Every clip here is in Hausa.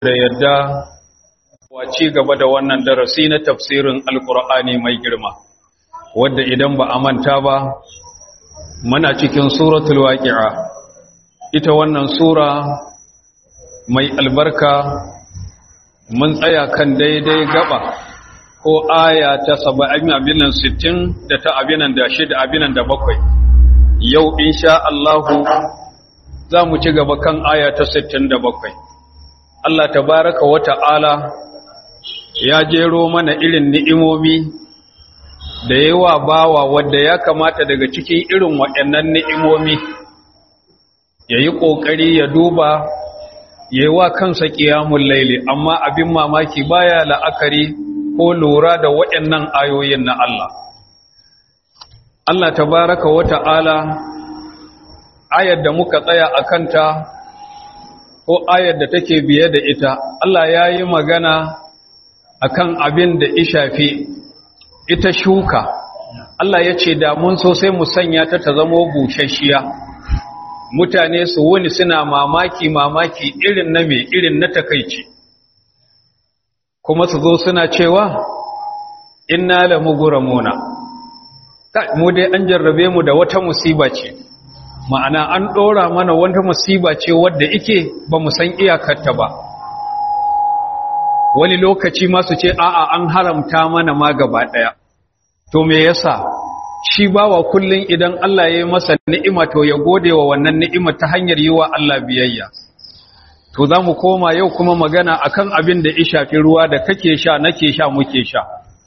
da yadda wace gaba da wannan darasi na tafsirin alkur'ani mai girma wadda idan ba a manta ba muna cikin suratul waqi'a ita wannan sura mai albarka mun tsaya kan daidai gaba ko aya ta 70 abinan 60 da ta abinan da shida abinan da bakwai yau insha Allah za mu ci gaba kan aya ta 67 Allah tabaraka wa ta'ala ya jero mana irin ni'imomi da yawa bawa wadda ya kamata daga cikin irin waɗannan ni'imomi ya yi ƙoƙari ya duba ya yi wa kansa ƙiyamun laili amma abin mamaki baya la'akari ko lura da waɗannan ayoyin na Allah. Allah tabaraka wa ta'ala ayar da muka tsaya a kanta ko ayar da take biye da ita Allah ya yi magana akan abin da ishafi ita shuka Allah ya ce da mun so sai mu sanya ta ta zama bushashiya mutane su wani suna mamaki mamaki irin na me irin na takaici kuma su zo suna cewa inna la mugramuna mu dai an jarrabe mu da wata musiba ce ma'ana an ɗora mana wata musiba ce wadda ike ba mu san iyakarta ba wani lokaci masu ce a'a an haramta mana ma gaba ɗaya to me yasa shi bawa kullum idan Allah ya yi masa ni'ima to ya gode wa wannan ni'ima ta hanyar yi wa Allah biyayya to za mu koma yau kuma magana akan abin da ya shafi ruwa da kake sha nake sha muke sha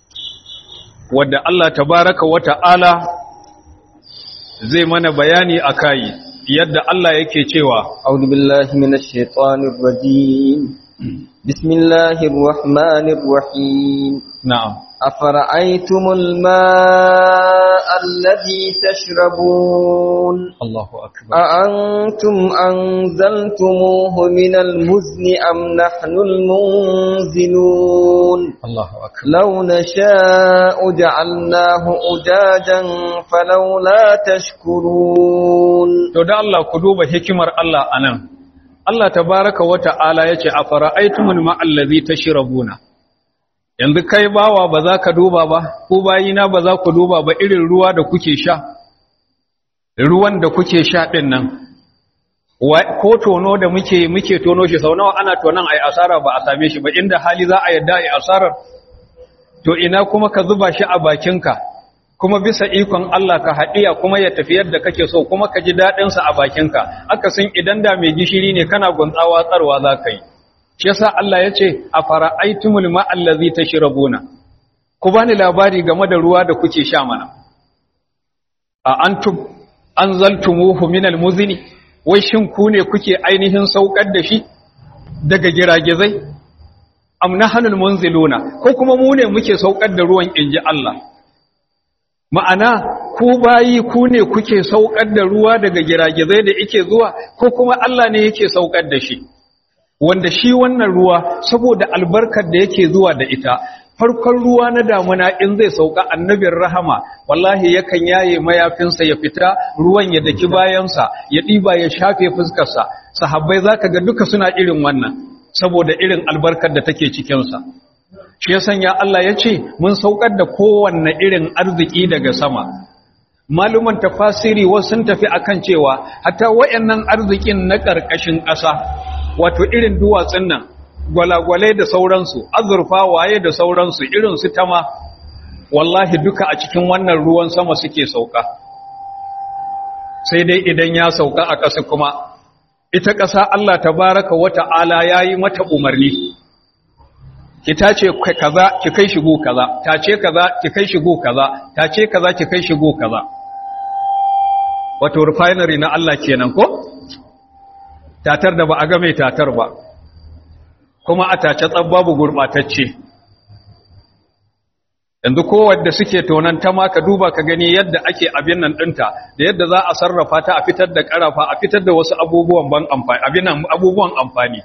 wadda Allah tabaraka wa ta'ala zai mana bayani a kayi yadda Allah yake cewa أعوذ بالله من الشيطان الرجيم بسم الله الرحمن الرحيم na'am أفرأيتم الماء الذي تشربون Allahu akbar أأنتم أنزلتموه من المزن أم نحن المنزلون Allahu akbar لو نشاء جعلناه أجاجا فلولا تشكرون to da Allah ku duba hikimar Allah anan Allah tabaraka wa ta'ala yace afara'aytumul ma'allazi tashrabuna yanzu kai bawa ba za ka duba ba ko bayina ba za ku duba ba irin ruwa da kuke sha ruwan da kuke sha din nan Wa- ko tono da muke muke tono shi sau nawa ana tonon ai asara ba a same shi ba inda hali za a yadda ai asarar to ina kuma ka zuba shi a bakinka kuma bisa ikon Allah ka haɗiya kuma ya tafi yadda kake so kuma ka ji daɗinsa a bakinka akasin idan da mai gishiri ne kana guntawa tsarwa za ka yi shi yasa Allah ya ce a fara'aitumul ma'allazi tashrabuna ku bani labari game da ruwa da kuke sha mana a antum anzaltumuhu minal muzni wai shin ku ne kuke ainihin saukar da shi daga giragizai am nahanul munziluna ko kuma mu ne muke saukar da ruwan inji Allah ma'ana ku bayi ku ne kuke saukar da ruwa daga giragizai da yake zuwa ko kuma Allah ne yake saukar da shi wanda shi wannan ruwa saboda albarkar da yake zuwa da ita farkon ruwa na damuna in zai sauka annabin rahama wallahi yakan yaye mayafinsa ya fita ruwan ya daki bayansa ya ɗiba ya shafe fuskarsa sahabbai zaka ga duka suna irin wannan saboda irin albarkar da take cikinsa shi ya sanya Allah ya ce mun saukar da kowanne irin arziki daga sama maluman tafasiri wasu sun tafi akan cewa hatta wayannan arzikin na ƙarƙashin ƙasa wato irin duwatsun nan gwalagwalai da sauransu azurfa waye da sauransu irin su tama wallahi duka a cikin wannan ruwan sama suke sauka sai dai idan ya sauka a ƙasa kuma ita ƙasa Allah tabaraka wata'ala yayi mata umarni ki tace kaza ki kai shigo kaza tace kaza ki kai shigo kaza tace kaza ki kai shigo kaza wato refinery na Allah kenan ko tatar da ba a ga mai tatar ba kuma a tace tsab babu gurbatacce yanzu kowanne suke tonan ta ma ka duba ka gani yadda ake abin nan dinta da yadda za a sarrafa ta a fitar da karafa a fitar da wasu abubuwan ban amfani abin nan abubuwan amfani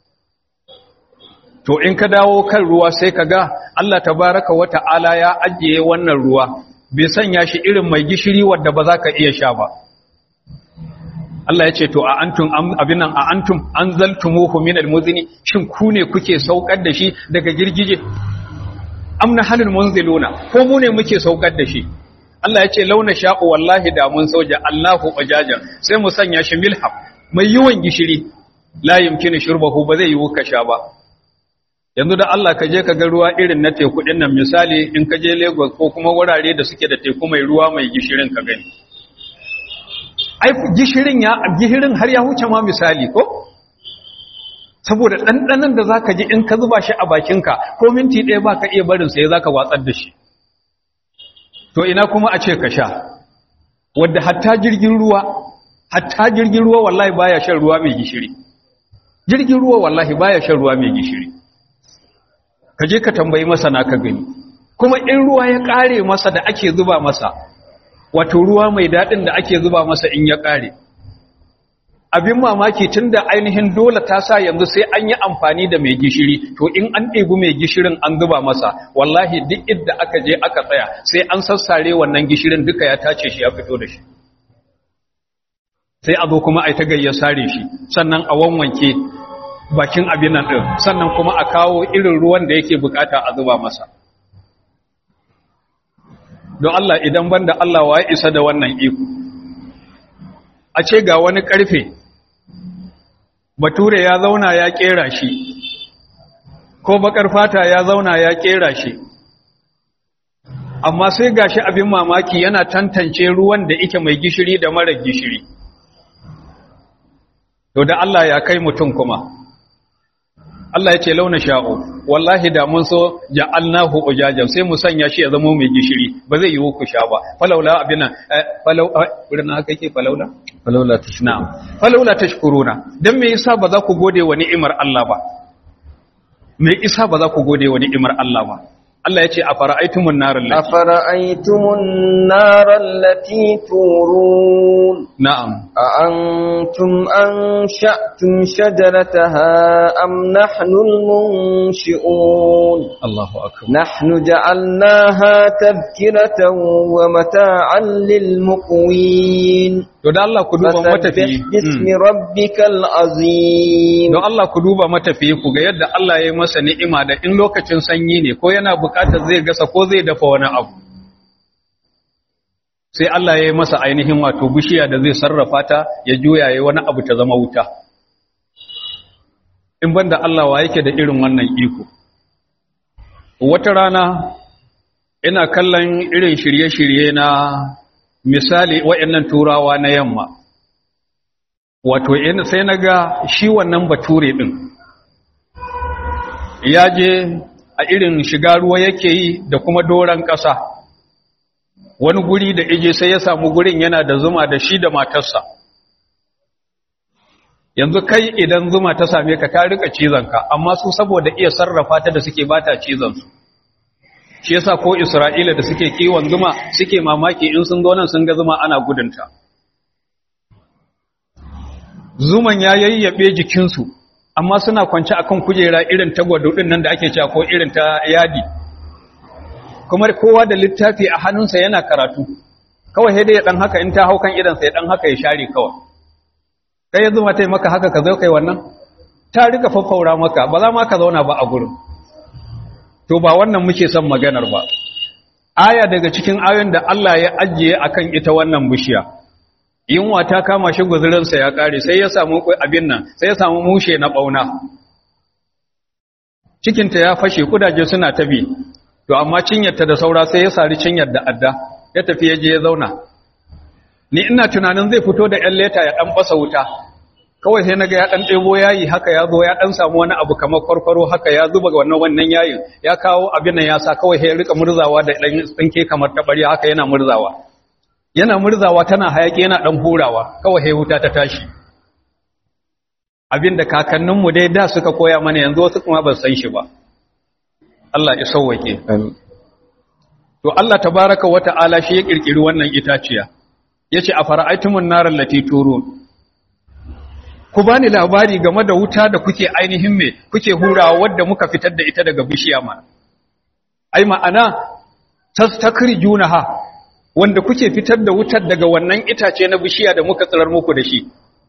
to in ka dawo kan ruwa sai ka ga Allah tabaraka wa ta'ala ya ajiye wannan ruwa bai sanya shi irin mai gishiri wadda ba za ka iya sha ba Allah ya ce to a antum abin nan a antum anzaltumuhu min almuzni shin ku ne kuke saukar da shi daga girgije am nahalul munziluna ko mu ne muke saukar da shi Allah ya ce launa sha'u wallahi da mun sauja Allahu wajajan sai mu sanya shi milham mai yawan gishiri la yumkinu shurbahu ba zai yi ka sha ba yanzu da Allah ka je ka ga ruwa irin na teku din nan misali in ka je Lagos ko kuma wurare da suke da teku mai ruwa mai gishirin ka gani ai gishirin ya gishirin har ya huce ma misali ko saboda ɗanɗanan da zaka ji in ka zuba shi a bakinka ko minti ɗaya ba ka iya barin sai zaka watsar da shi to ina kuma a ce ka sha wadda hatta jirgin ruwa hatta jirgin ruwa wallahi baya shan ruwa mai gishiri jirgin ruwa wallahi baya shan ruwa mai gishiri ka je ka tambayi masana ka gani kuma in ruwa ya kare masa da ake zuba masa wato ruwa mai daɗin da ake zuba masa in ya kare abin mamaki tun da ainihin dole ta sa yanzu sai an yi amfani da mai gishiri to in an ɗebi mai gishirin an zuba masa wallahi duk idda aka je aka tsaya sai an sassare wannan gishirin duka ya tace shi ya fito da shi sai a zo kuma a yi ta gayyar sare shi sannan a wanwanke bakin abin nan ɗin sannan kuma a kawo irin ruwan da yake bukata a zuba masa don Allah idan banda Allah wa ya isa da wannan iko a ce ga wani ƙarfe bature ya zauna ya ƙera shi ko bakar fata ya zauna ya ƙera shi amma sai gashi abin mamaki yana tantance ruwan da ike mai gishiri da mara gishiri to da Allah ya kai mutum kuma Allah ya ce launa sha'o wallahi da mun so ja'alnahu ujajan sai mu sanya shi ya zama mai gishiri ba zai yi ku sha ba falaula abina falau wurin haka yake falaula falaula tashkuruna na'am falaula tashkuruna dan me yasa ba za ku gode wa ni'imar Allah ba me yasa ba za ku gode wa ni'imar Allah ba Allah ya ce a fara'aitumun narar lati أفرأيتم النار التي تورون na'am أأنتم أنشأتم شجرتها أم نحن المنشئون Allahu akbar نحن جعلناها تذكرة ومتاعا للمقوين to da Allah ku duba فسبح matafiyi باسم Mm. ربك العظيم don Allah ku duba matafiyi ku ga yadda Allah ya yi masa ni'ima da in lokacin sanyi ne ko yana bukatar zai gasa ko zai dafa wani abu sai Allah ya yi masa ainihin wato bishiya da zai sarrafa ta ya juya ya wani abu ta zama wuta in banda Allah wa yake da irin wannan iko wata rana ina kallon irin shirye-shirye na misali waɗannan turawa na yamma wato in sai na ga shi wannan bature ɗin ya je a irin shiga ruwa yake yi da kuma doron ƙasa wani guri da ije sai ya samu gurin yana da zuma da shi da matarsa yanzu kai idan zuma ta same ka ta rika cizonka amma su saboda iya sarrafa ta da suke bata cizonsu shi yasa ko isra'ila da suke kiwon zuma suke mamaki in sun zo nan sun ga zuma ana gudunta zuman ya yayyabe jikinsu amma suna kwance akan kujera irin ta gwadodin nan da ake cewa ko irin ta yadi kuma kowa da littafi a hannunsa yana karatu kawai sai dai ya dan haka in ta hau kan idansa ya dan haka ya share kawai kai yanzu ma tai maka haka ka zo kai wannan ta rika faffaura maka ba za ma ka zauna ba a gurin to ba wannan muke son maganar ba aya daga cikin ayoyin da Allah ya ajiye akan ita wannan bishiya yunwa ta kama shi guzurinsa ya kare sai ya samu abin nan sai ya samu mushe na bauna cikinta ya fashe kudaje suna tabi to amma cinyarta da saura sai ya sari cinyar da adda ya tafi ya je ya zauna ni ina tunanin zai fito da ƴan leta ya dan fasa wuta kawai sai naga ya dan ɗebo yayi haka ya zo ya dan samu wani abu kamar kwarkwaro haka ya zuba wannan wannan yayin ya kawo abin nan ya sa kawai sai ya rika murzawa da dan tsinke kamar tabari haka yana murzawa yana murzawa tana hayaki yana dan hurawa kawai sai wuta ta tashi abinda kakanninmu dai da suka koya mana yanzu wasu kuma ba san shi ba Allah ya sauwake to Allah tabaraka wata'ala shi ya kirkiri wannan itaciya yace a fara'aitumun naral lati turun ku bani labari game da wuta da kuke ainihin me kuke hurawa wadda muka fitar da ita daga bishiya ma ai ma'ana tastakrijunaha wanda kuke fitar da wutar daga wannan itace na bishiya da muka tsirar muku da shi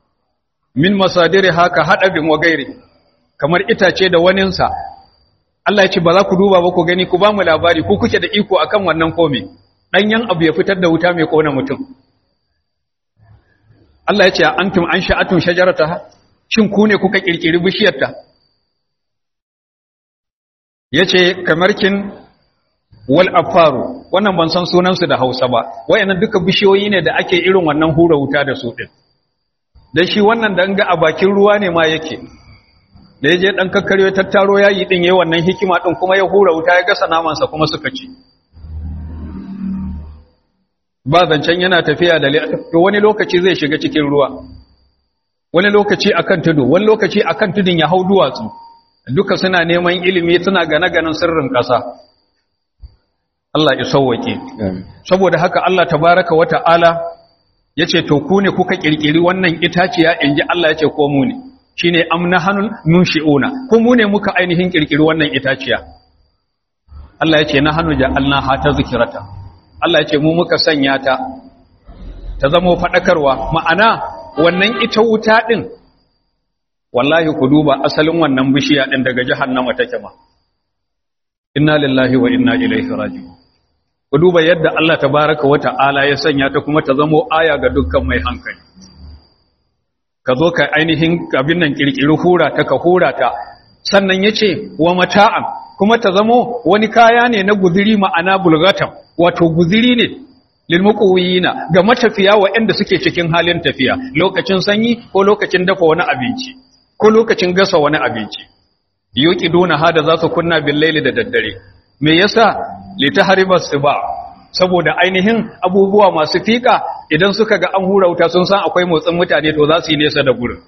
min masadiri haka haɗabin wa gairi kamar itace da waninsa Allah ya ce ba za ku duba ba ku gani ku ba mu labari ku kuke da iko akan wannan kome ɗanyen abu ya fitar da wuta mai ƙona mutum Allah ya ce antum an sha'atun shajarata shin ku ne kuka kirkiri bishiyarta yace kamarkin wal afaru wannan ban san sunansu da Hausa ba wayannan duka bishiyoyi ne da ake irin wannan hura wuta da su din dan shi wannan dan ga a bakin ruwa ne ma yake da yaje dan kakkare ya tattaro yayi din yayi wannan hikima din kuma ya hura wuta ya gasa naman sa kuma suka ci ba zancen yana tafiya da to wani lokaci zai shiga cikin ruwa wani lokaci akan tudu wani lokaci akan tudun ya hau duwatsu duka suna neman ilimi suna gane-ganen sirrin ƙasa Allah ya sauwake saboda haka Allah tabaraka wa ta'ala yace to ku ne kuka kirkiri wannan itaciya inji Allah yace ko mu ne shine amnahanul nunshiuna ko mu ne muka ainihin kirkiri wannan itaciya Allah yace nahanu ja'alna hata zikrata Allah yace mu muka sanya ta ta zama fadakarwa ma'ana wannan ita wuta din wallahi ku duba asalin wannan bishiya din daga jahannama take ma inna lillahi wa inna ilaihi raji'un ku duba yadda Allah tabaraka wa ta'ala ya sanya ta kuma ta zamo aya ga dukkan mai hankali ka zo ka ainihin abin nan kirkiri hura ta ka hura ta sannan yace wa mata'an kuma ta zamo wani kaya ne na guziri ma'ana bulgatan wato guziri ne lil muqawiyina ga matafiya waɗanda suke cikin halin tafiya lokacin sanyi ko lokacin dafa wani abinci ko lokacin gasa wani abinci yuqiduna hada za su kunna bil laili da daddare me yasa litahriba siba saboda ainihin abubuwa masu fika idan suka ga an hura wuta sun san akwai motsin mutane to za su yi nesa da gurin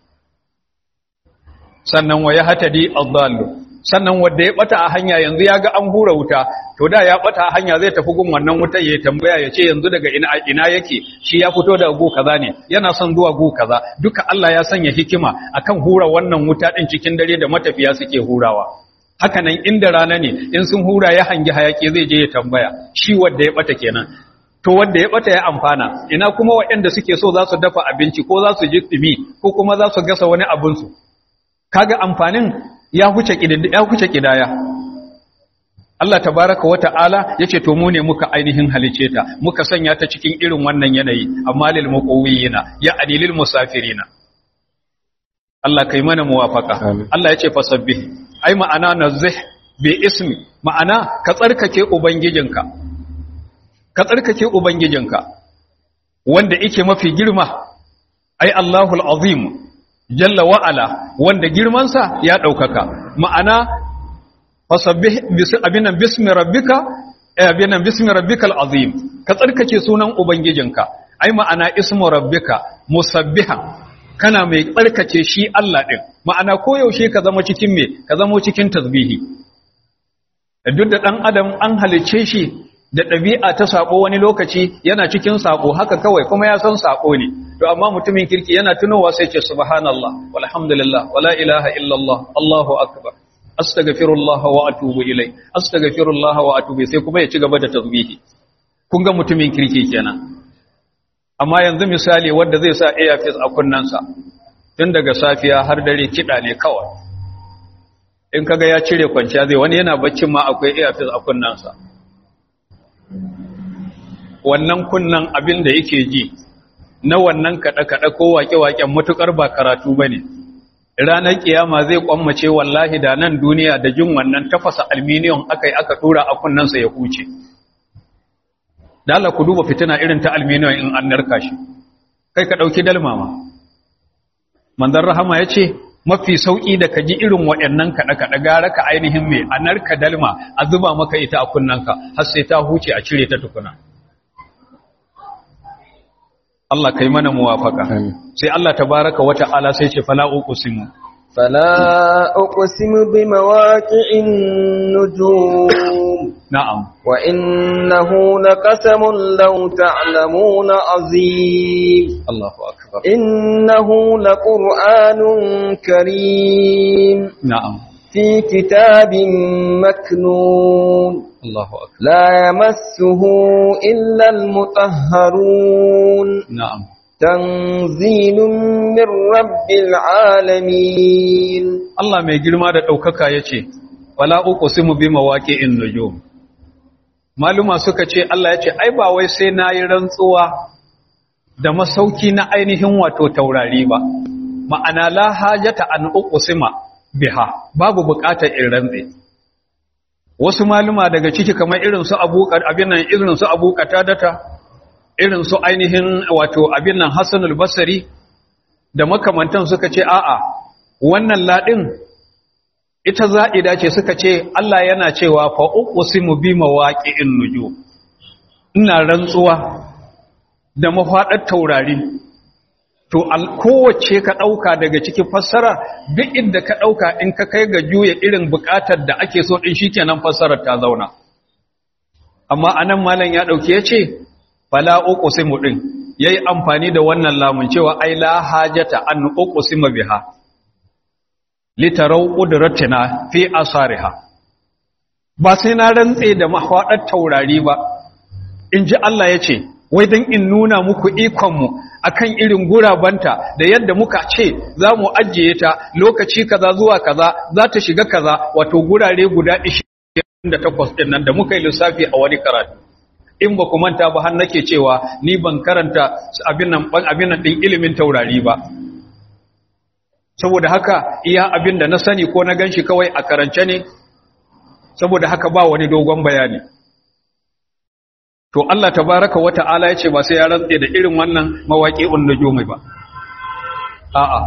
sannan waya hatadi adallu sannan wanda ya bata a hanya yanzu ya ga an hura wuta to da ya bata a hanya zai tafi gun wannan wutar ya tambaya ya ce yanzu daga ina ina yake shi ya fito daga gu kaza ne yana son zuwa gu kaza duka Allah ya sanya hikima akan hura wannan wuta din cikin dare da matafiya suke hurawa haka nan inda rana ne in sun hura ya hangi hayaki zai je ya tambaya shi wanda ya bata kenan to wanda ya bata ya amfana ina kuma waɗanda suke so za su dafa abinci ko za su ji dumi ko kuma za su gasa wani abin su kaga amfanin ya huce ya huce kidaya Allah tabaraka wata'ala yace to mu ne muka ainihin halice ta muka sanya ta cikin irin wannan yanayi amma lil muqawwiyina ya adilil musafirina Allah kai mana muwafaka Allah yace fasabbih ai ma'ana nazih bi ismi ma'ana ka tsarkake ubangijinka ka tsarkake ubangijinka wanda yake mafi girma ai Allahul azim jalla wa ala wanda girmansa ya daukaka ma'ana fasabbih abinan bismi rabbika abinan bismi rabbikal azim ka tsarkake sunan ubangijinka ai ma'ana ismu rabbika musabbihan kana mai tsarkake shi Allah ɗin ma'ana koyaushe ka zama cikin me ka zama cikin tasbihi duk da ɗan adam an halice shi da ɗabi'a ta saƙo wani lokaci yana cikin saƙo haka kawai kuma ya san saƙo ne to amma mutumin kirki yana tunowa sai ce subhanallah walhamdulillah wala ilaha illallah allahu akbar astaghfirullah wa atubu ilai astaghfirullah wa atubu sai kuma ya ci gaba da tasbihi kun ga mutumin kirki kenan amma yanzu misali wanda zai sa earpiece a kunnansa tun daga safiya har dare kiɗa ne kawai in kaga ya cire kwanciya zai wani yana baccin ma akwai earpiece a kunnansa wannan kunnan abin da yake ji na wannan kaɗe-kaɗe ko waƙe-waƙen matuƙar ba karatu ba ne ranar ƙiyama zai ƙwammace wallahi da nan duniya da jin wannan tafasa alminiyon aka yi aka tura a kunnansa ya huce dala ku duba fitina irin ta alminiyon in an narka shi kai ka ɗauki dalmama manzan rahama ya ce mafi sauƙi da ka ji irin waɗannan kaɗe-kaɗe gara ka ainihin mai a narka dalma a zuba maka ita a kunnanka har sai ta huce a cire ta tukuna Allah kai mana muwafaka sai Allah tabaraka wa ta'ala sai ce fala uqsimu fala uqsimu bi mawaqi'in nujum na'am wa innahu laqasamun law ta'lamuna azim Allahu akbar innahu laqur'anun karim na'am fi kitabin maknun Allahu akbar لا يمسه إلا المطهرون na'am تنزيل من رب العالمين Allah mai girma da ɗaukaka ya ce, Wala uku simu bi mawaƙi in nujum. Maluma suka ce, Allah ya ce, Ai, ba wai sai na yi rantsuwa da masauki na ainihin wato taurari ba, ma'ana la hajata an uku sima biha, babu buƙatar in rantse. Wasu maluma daga ciki kamar irin su abin nan irin su abu data, irin su ainihin wato abin nan Hassanul Basri da makamantan suka ce, A'a, wannan laɗin ita za'ida ce suka ce Allah yana cewa fa uqsimu bi mawaqi'in nujum ina rantsuwa da mafaɗar taurari to kowace ka ɗauka daga cikin fassara duk inda ka ɗauka in ka kai ga juya irin buƙatar da ake so ɗin shikenan fassarar ta zauna amma anan malam ya ɗauki ya ce fala uqsimu ɗin yayi amfani da wannan lamun cewa ai la hajata an uqsima biha litarau ƙudurattina fi asariha ba sai na rantse da mahaɗar taurari ba in ji Allah ya ce wai don in nuna muku ikonmu a kan irin gurabanta da yadda muka ce za mu ajiye ta lokaci kaza zuwa kaza za ta shiga kaza wato gurare guda 28 ɗin nan da muka yi lissafi a wani karatu in ba ku manta ba har nake cewa ni ban karanta abin nan ɗin ilimin taurari ba saboda haka iya abin da na sani ko na ganshi kawai a karance ne saboda haka ba wani dogon bayani to Allah tabaraka wa ta'ala yace ba sai ya rantse da irin wannan mawaqi'un nujumi ba a'a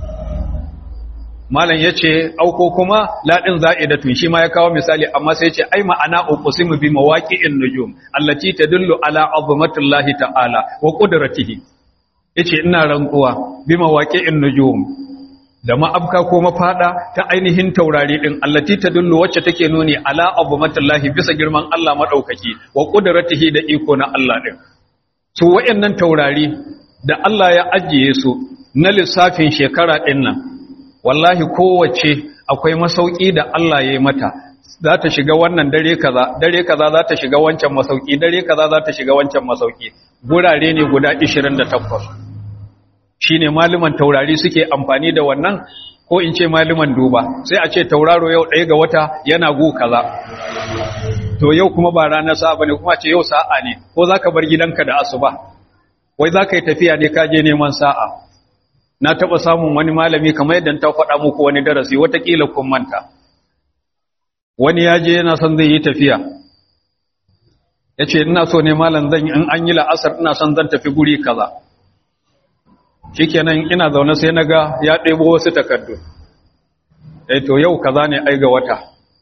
malam yace auko kuma ladin za'idatun shi ma ya kawo misali amma sai yace ai ma'ana uqsimu bi mawaqi'in nujum allati tadullu ala azmatillahi ta'ala wa qudratihi yace ina rantsuwa bi mawaqi'in nujum da ma'abka ko mafada ta ainihin taurari din allati tadullu wacce take nuni ala azmatillahi bisa girman Allah madaukaki wa qudratihi da iko na Allah din su wayannan taurari da Allah ya ajiye su na lissafin shekara din nan wallahi kowace akwai masauki da Allah ya yi mata za ta shiga wannan dare kaza dare kaza za ta shiga wancan masauki dare kaza za ta shiga wancan masauki gurare ne guda 28 shine malaman taurari suke amfani da wannan ko in ce malaman duba sai a ce tauraro yau ɗaya ga wata yana gu kaza to yau kuma ba ranar sa'a bane kuma ce yau sa'a ne ko zaka bar gidanka da asuba wai zaka yi tafiya ne ka je neman sa'a na taɓa samun wani malami kamar yadda ta faɗa muku wani darasi watakila kun manta wani ya je yana son zai yi tafiya ya ce ina so ne malam zan in an yi la'asar ina son zan tafi guri kaza shikenan ina zaune sai na ga ya ɗebo wasu takardu eh to yau kaza ne ai ga wata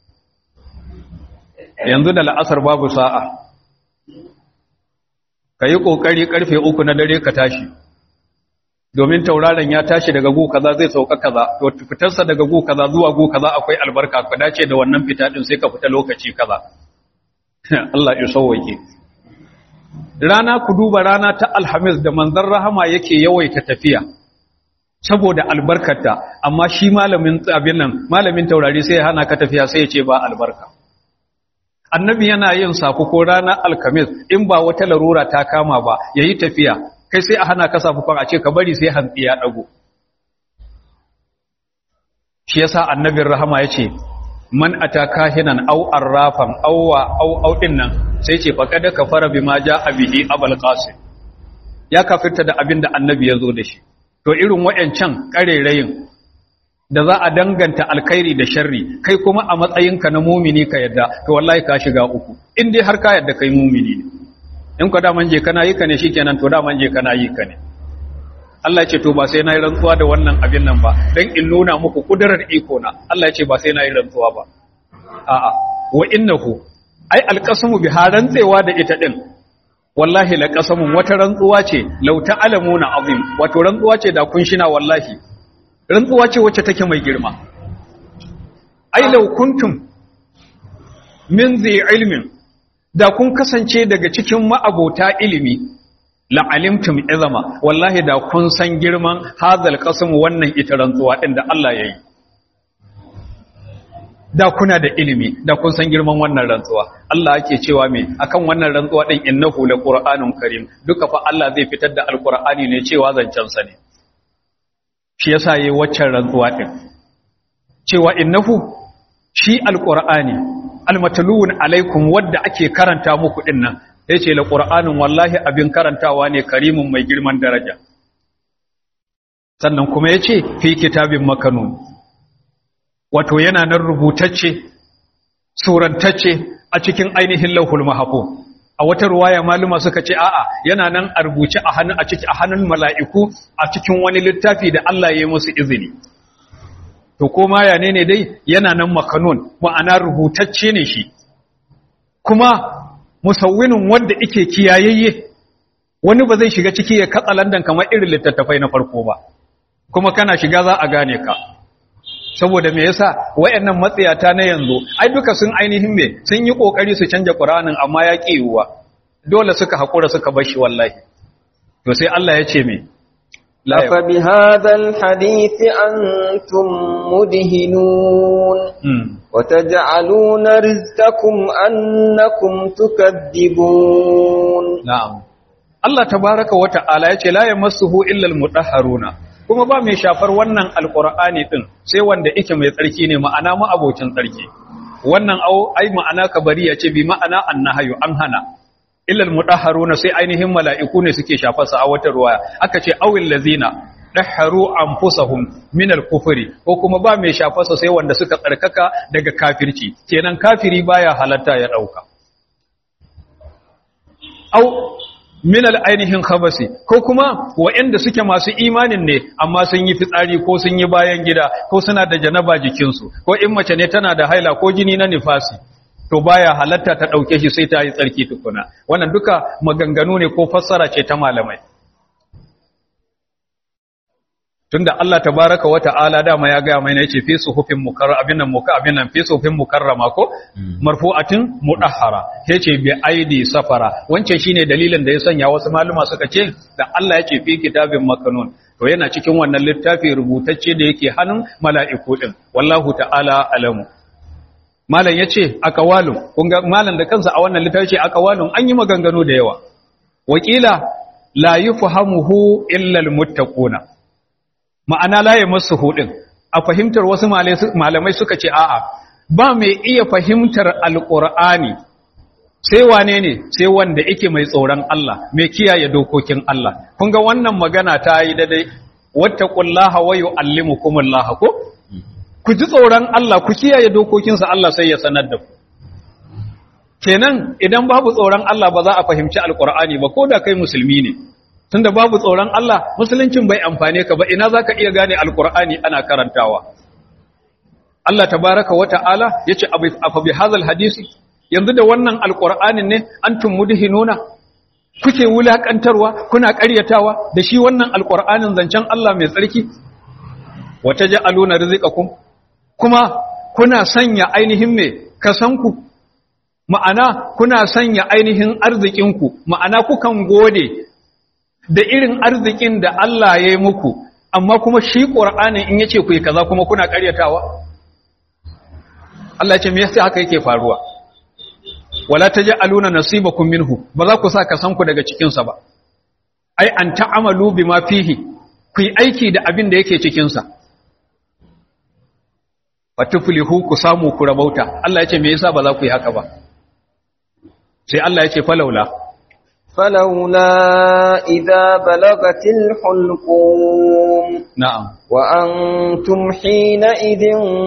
yanzu da la'asar babu sa'a ka yi ƙoƙari ƙarfe uku na dare ka tashi domin tauraron ya tashi daga gu kaza zai sauka kaza to fitarsa daga gu kaza zuwa gu kaza akwai albarka ka dace da wannan fita din sai ka fita lokaci kaza Allah ya sauwake rana ku duba rana ta alhamis da manzon rahama yake yawaita tafiya saboda albarkarta amma shi malamin abin nan malamin taurari sai ya hana ka tafiya sai ya ce ba albarka annabi yana yin saku ko ranar alkamis in ba wata larura ta kama ba yayi tafiya kai sai a hana ka safufan a ce ka bari sai hantsi ya dago shi yasa annabin rahama yace man ataka hinan aw arrafan aw wa aw aw dinnan sai ce faqad kafara bima jaa bihi abul qasim ya kafirta da abin da annabi ya zo da shi to irin wayancan karerayin da za a danganta alkhairi da sharri kai kuma a matsayinka na mumini ka yadda to wallahi ka shiga uku in dai har ka yadda kai mumini ne in ka daman je kana yi ka ne shikenan to daman je kana yi ka ne Allah ya ce to ba sai na yi rantsuwa da wannan abin nan ba dan in nuna muku kudarar iko na Allah ya ce ba sai na yi rantsuwa ba a'a wa innahu ai alqasamu bi rantsewa da ita din wallahi laqasamun wata rantsuwa ce law ta'lamuna azim wato rantsuwa ce da kun shina wallahi rantsuwa ce wacce take mai girma ai law kuntum min zai ilmin da kun kasance daga cikin ma'abota ilimi la'alimtum izama wallahi da kun san girman hazal qasam wannan ita rantsuwa din da Allah yayi da kuna da ilimi da kun san girman wannan rantsuwa Allah yake cewa me akan wannan rantsuwa din innahu laqur'anun karim duka fa Allah zai fitar da alqur'ani ne cewa zancen sa ne shi yasa yayi waccan rantsuwa din cewa innahu shi alqur'ani almatluun alaikum wadda ake karanta muku din nan yace laqur'anun wallahi abin karantawa ne karimin mai girman daraja sannan kuma yace fi kitabin makanun wato yana nan rubutacce surantacce a cikin ainihin lauhul mahfuz a wata ruwaya maluma suka ce a'a yana nan a rubuce a hannun a cikin a hannun mala'iku a cikin wani littafi da Allah ya yi musu izini to koma ya ne dai yana nan makanun ma'ana rubutacce ne shi kuma musawwinin wanda yake kiyayayye wani ba zai shiga ciki ya katsa landan kamar irin littattafai na farko ba kuma kana shiga za a gane ka saboda me yasa wayannan matsiyata na yanzu ai duka sun ainihin me sun yi kokari su canja Qur'anin amma ya ki yiwuwa dole suka hakura suka bar shi wallahi to sai Allah ya ce me la ya أفبهذا الحديث أنتم مدهنون mm. وتجعلون رزقكم أنكم تكذبون na'am Allah tabaraka wa ta'ala ya ce la yamassuhu illa almutahharuna kuma ba mai shafar wannan alqur'ani din sai wanda yake mai tsarki ne ma'ana ma abocin tsarki wannan au ai ma'ana kabari ya ce bi ma'ana annahayu an hana illa almutahharuna sai ainihin mala'iku ne suke shafar sa a wata ruwaya aka ce awil lazina dahharu anfusahum min al-kufri ko kuma ba mai shafar sa sai wanda suka tsarkaka daga kafirci kenan kafiri baya halatta ya dauka au minal ainihin khabasi ko kuma waɗanda suke masu imanin ne amma sun yi fitsari ko sun yi bayan gida ko suna da janaba jikinsu ko in mace ne tana da haila ko jini na nifasi to baya halatta ta ɗauke shi sai ta yi tsarki tukuna wannan duka maganganu ne ko fassara ce ta malamai tunda Allah tabaraka wa ta'ala dama ya ga mai ne yace fi suhufin mukarrama abin nan muka abin nan fi suhufin mukarrama ko marfu'atin mudahhara yace bi aidi safara wance shine dalilin da ya sanya wasu maluma suka ce da Allah yace fi kitabin makanun to yana cikin wannan littafi rubutacce da yake hannun mala'iku din wallahu ta'ala alamu malam yace aqwalun kun ga malam da kansa a wannan littafi ce aqwalun an yi maganganu da yawa wakila la yufhamuhu illa almuttaquna ma'ana laye masu hudin a fahimtar wasu malamai suka ce a'a ba mai iya fahimtar alƙur'ani sai wane ne sai wanda yake mai tsoron Allah mai kiyaye dokokin Allah kun ga wannan magana ta yi daidai wattaqullaha wa yu'allimukumullahu ko ku ji tsoron Allah ku kiyaye dokokinsa Allah sai ya sanar da ku kenan idan babu tsoron Allah ba za a fahimci alƙur'ani ba ko da kai musulmi ne tunda babu tsoron Allah musuluncin bai amfane ka ba ina zaka iya gane alqur'ani ana karantawa Allah tabaaraka wa ta'ala yace afa bi hadhal hadisi yanzu da wannan alqur'anin ne antum mudhinuna kuke wulakantarwa kuna ƙaryatawa da shi wannan alqur'anin zancen Allah mai tsarki wata ja'aluna rizqakum kuma kuna sanya ainihin me kasanku ma'ana kuna sanya ainihin arzikinku ma'ana kukan gode da irin arzikin da Allah ya yi muku amma kuma shi ƙur'anin in yace ku yi kaza kuma kuna ƙaryatawa Allah ce me yasa haka yake faruwa wala taj'aluna nasibakum minhu ba za ku sa kasanku daga cikin sa ba ai an ta'amalu bima fihi ku yi aiki da abin da yake cikin sa fatuflihu ku samu ku rabauta Allah ya ce me yasa ba za ku yi haka ba sai Allah ya ce falaula فلولا إذا بلغت الحلقوم na'am وأنتم حينئذ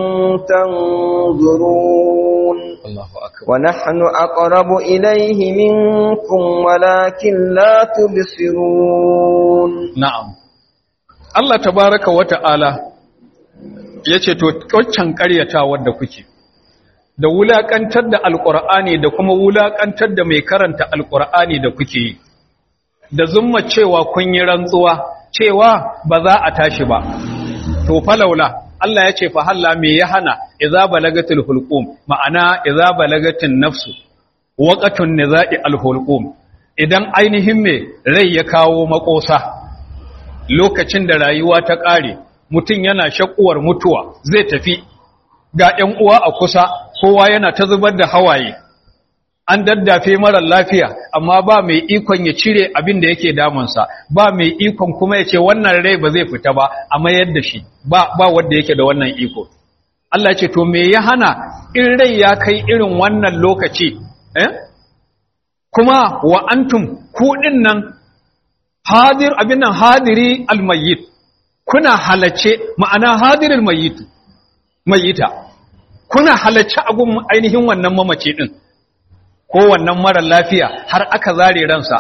تنظرون Allahu akbar ونحن أقرب إليه منكم ولكن لا تبصرون na'am Allah tabaraka wa ta'ala yace to waccan ƙaryatawar da kuke da wulakantar da alqur'ani da kuma wulakantar da mai karanta alqur'ani da kuke yi da zumma cewa kun yi rantsuwa cewa ba za a tashi ba to falaula Allah ya ce fa halla me ya hana idza balagatul hulqum ma'ana idza balagatin nafsu waqatun nizai alhulqum idan ainihin me rai ya kawo makosa lokacin da rayuwa ta kare mutum yana shakuwar mutuwa zai tafi ga ‘yan uwa a kusa kowa yana ta zubar da hawaye an daddafe marar lafiya amma ba mai ikon ya cire abin da yake damunsa ba mai ikon kuma ya ce wannan rai ba zai fita ba a mayar da shi ba, ba wanda yake da wannan iko Allah ce to me ya hana in rai ya kai irin wannan lokaci eh? kuma wa antum kuɗin nan hadir abin nan hadiri almayyit kuna halace ma'ana hadirul mayyit mayyita kuna halace a gun ainihin wannan mamaci din ko wannan mara lafiya har aka zare ransa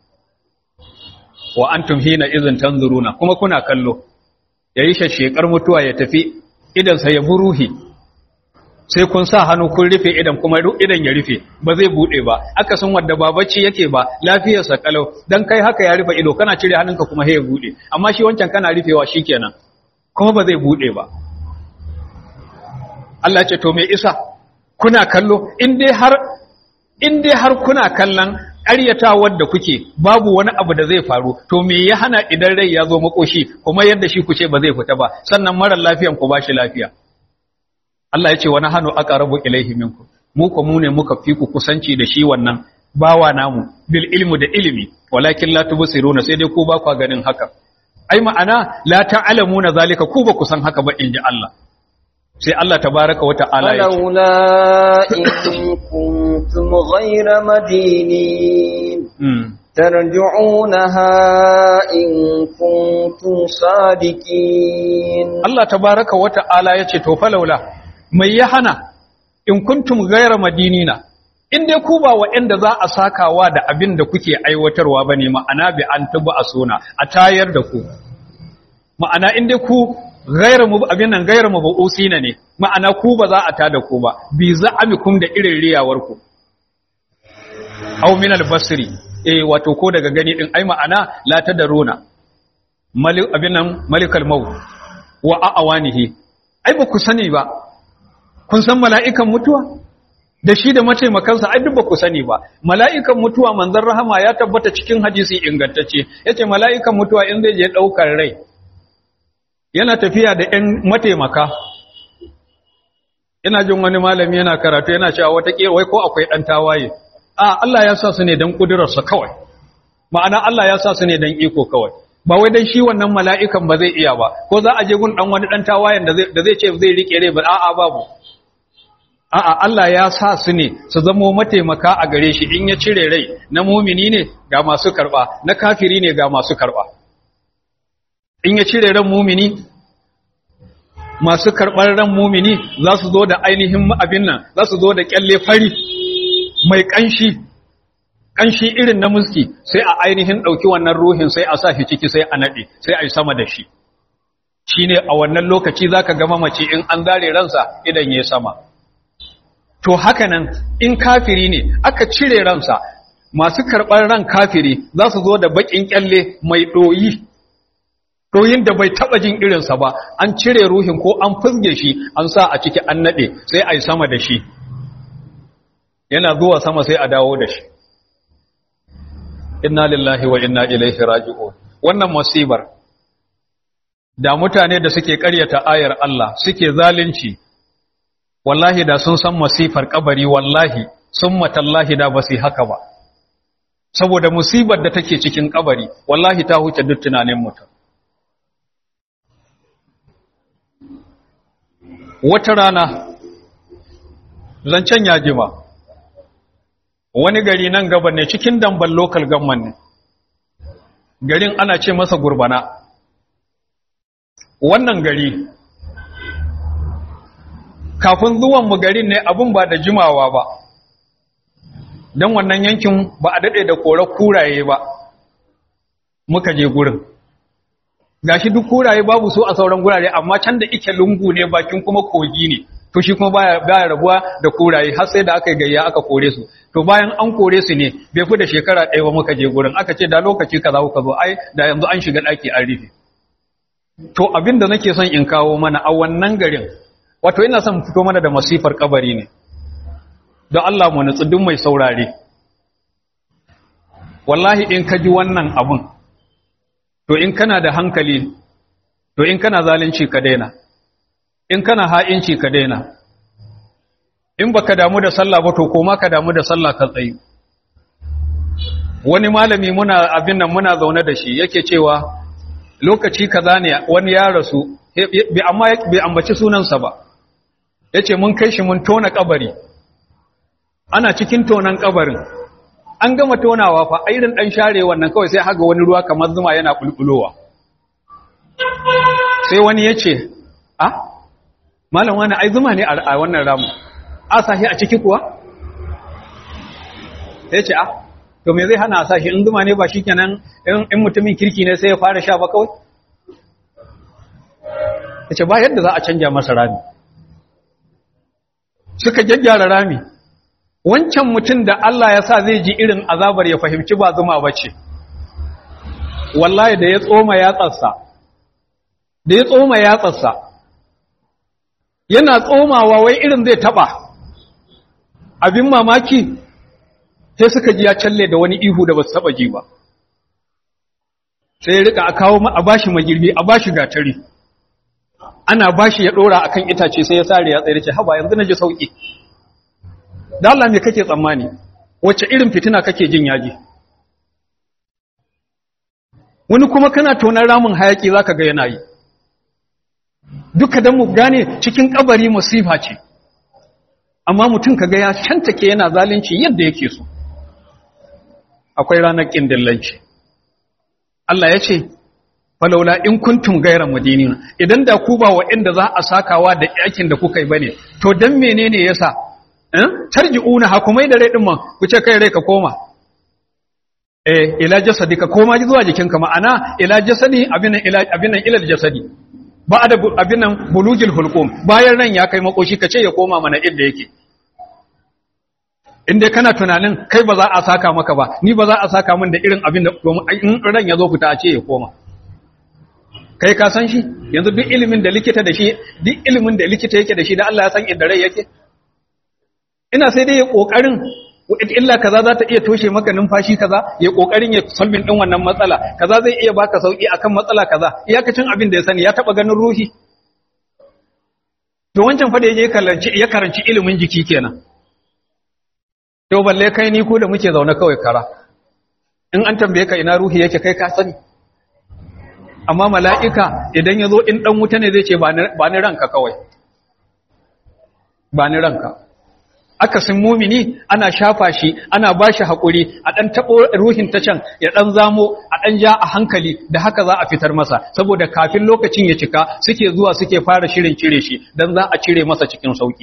wa antum hina izin tanzuruna kuma kuna kallo yayi shashekar mutuwa ya tafi idan sa ya buruhi sai kun sa hannu kun rufe idan kuma idan ya rufe ba zai bude ba aka san wanda ba bacci yake ba lafiyar sa kalau dan kai haka ya rufe ido kana cire hannunka kuma sai ya bude amma shi wancan kana rufewa shikenan kuma ba zai bude ba Allah ce to me isa kuna kallo in dai har in dai har kuna kallon ƙaryatawar da kuke babu wani abu da zai faru to me ya hana idan rai ya zo makoshi kuma yadda shi ku ce ba zai fita ba sannan marar lafiyan ku bashi lafiya Allah ya ce wani hannu aka rabu ilaihi minku mu ko mu ne muka fi ku kusanci da shi wannan bawa namu bil ilmu da ilimi walakin la tubsiruna sai dai ku ba ku ganin haka ai ma'ana la ta'lamuna zalika ku ba ku san haka ba inji Allah sai Allah tabaraka wa ta'ala ya ce فلولا إن كنتم غير مدينين ترجعونها إن كنتم صادقين Allah tabaraka wa ta'ala ya ce to falaula mai ya hana in kuntum gaira madinina in dai ku ba waɗanda za a sakawa da abin da kuke aiwatarwa bane ma'ana bi an tuba a suna a tayar da ku ma'ana in dai ku gaira mu abin nan gaira mu ba'usina ne ma'ana ku ba za a tada ku ba bi za'amikum da irin riyawar ku aw min al-basri eh wato ko daga gani din ai ma'ana la tadaruna malik abin nan malikal maut wa a'awanihi ai ba ku sani ba kun san mala'ikan mutuwa da shi da mataimakansa ai duk ba ku sani ba mala'ikan mutuwa manzon rahama ya tabbata cikin hadisi ingantacce yace mala'ikan mutuwa in zai je daukar rai yana tafiya da ‘yan mataimaka, ina jin wani malami yana karatu yana cewa wata wai ko akwai ɗan tawaye, a Allah ya sa su ne don ƙudurarsa kawai, ma'ana Allah ya sa su ne don iko kawai, ba wai don shi wannan mala'ikan ba zai iya ba, ko za a je gun ɗan wani ɗan tawayen da zai ce zai riƙe rai ba, a'a babu. A'a Allah ya sa su ne su zamo mataimaka a gare shi in ya cire rai na mumini ne ga masu karɓa, na kafiri ne ga masu karɓa. in ya cire ran mumini masu karɓar ran mumini za su zo da ainihin abin nan za su zo da kyalle fari mai ƙanshi ƙanshi irin na muski sai a ainihin ɗauki wannan ruhin sai a sa shi ciki sai a naɗe sai a yi sama da shi shi ne a wannan lokaci za ka gama mace in an zare ransa idan ya sama to haka nan in kafiri ne aka cire ransa masu karɓar ran kafiri za su zo da baƙin kyalle mai ɗoyi Rohin da bai taɓa jin irinsa ba, an cire ruhin ko an fizge shi, an sa a ciki an naɗe, sai a yi sama da shi. Yana zuwa sama sai a dawo da shi. Inna lillahi wa inna ilaihi raji'un. Wannan musibar, da mutane da suke ƙaryata ayar Allah suke zalunci, wallahi da sun san masifar kabari wallahi, sun matallahi da ba su haka ba. Saboda musibar da take cikin kabari, wallahi ta huce duk tunanin mutum. wata rana zancen ya jima wani gari nan gaba ne cikin damban local government ne garin ana ce masa gurbana wannan gari kafin zuwan mu garin ne abin ba da jimawa ba don wannan yankin ba a daɗe da kore kuraye ba muka je gurin gashi duk kuraye babu su a sauran gurare amma can da ike lungu ne bakin kuma kogi ne to shi kuma baya baya rabuwa da kuraye har sai da aka gayya aka kore su to bayan an kore su ne bai fi da shekara ɗaya ba muka je gurin aka ce da lokaci kaza kuka zo ai da yanzu an shiga ɗaki an rufe to abin da nake son in kawo mana a wannan garin wato ina son fito mana da masifar kabari ne don Allah mu nutsu duk mai saurare wallahi in ka ji wannan abun to in kana da hankali to in kana zalunci ka daina in kana ha'inci ka daina in baka damu da sallah ba to koma ka damu da sallah ka tsayi wani malami muna abin nan muna zaune da shi yake cewa lokaci kaza ne wani ya rasu bi amma bi ambaci sunansa ba yace mun kai shi mun tona kabari ana cikin tonan kabarin an gama tonawa fa irin dan share wannan kawai sai haga wani ruwa kamar zuma yana kulkulowa sai wani yace ah malam wani ai zuma ne a wannan ramu a sahi a ciki kuwa yace ah to me zai hana a sashi in zuma ne ba shikenan in mutumin kirki ne sai ya fara sha ba kawai yace ba yadda za a canja masa rami suka gyaggyara rami wancan mutum da Allah ya sa zai ji irin azabar ya fahimci ba zuma ba ce wallahi da ya tsoma yatsarsa da ya tsoma yatsarsa yana tsomawa wai irin zai taba abin mamaki sai suka ji ya calle da wani ihu da ba su taba ji ba sai ya rika a kawo a bashi magirbi a bashi gatari ana bashi ya dora akan itace sai ya sare ya tsere ce haba yanzu naji sauki da Allah me kake tsammani wacce irin fitina kake jin yaji wani kuma kana tonar ramin hayaki zaka ga yana yi duka dan mu gane cikin kabari musifa ce amma mutum kaga ya shantake yana zalunci yadda yake so akwai ranar kindillanci Allah ya ce falaula in kuntum gaira madinina idan da ku ba waɗanda za a sakawa da yakin da kuka yi bane to dan menene yasa eh tarji'una hakumai da rai din man ku ce kai rai ka koma eh ila jasadi ka koma zuwa jikinka ma'ana ila jasadi abinan ila abinan ila jasadi ba da abinan bulugil hulqum bayan ran ya kai makoshi ka ce ya koma mana inda yake inda kana tunanin kai ba za a saka maka ba ni ba za a saka min da irin abin da domin in ran ya zo fita a ce ya koma kai ka san shi yanzu duk ilimin da likita da shi duk ilimin da likita yake da shi da Allah ya san inda rai yake ina sai dai ya kokarin illa kaza za ta iya toshe maka numfashi kaza ya kokarin ya solving din wannan matsala kaza zai iya baka sauki akan matsala kaza iyakacin abin da ya sani ya taba ganin ruhi to wancan fa da yaje karanci ya karanci ilimin jiki kenan to balle kai ni ko da muke zaune kawai kara in an tambaye ka ina ruhi yake kai ka sani amma mala'ika idan ya zo in ɗan wuta ne zai ce ba ni ranka kawai ba ni ranka akasin mumini ana shafa shi ana ba shi haƙuri a ɗan taɓo ruhin ta can ya ɗan zamo a ɗan ja a hankali da haka za a fitar masa saboda kafin lokacin ya cika suke zuwa suke fara shirin cire shi don za a cire masa cikin sauƙi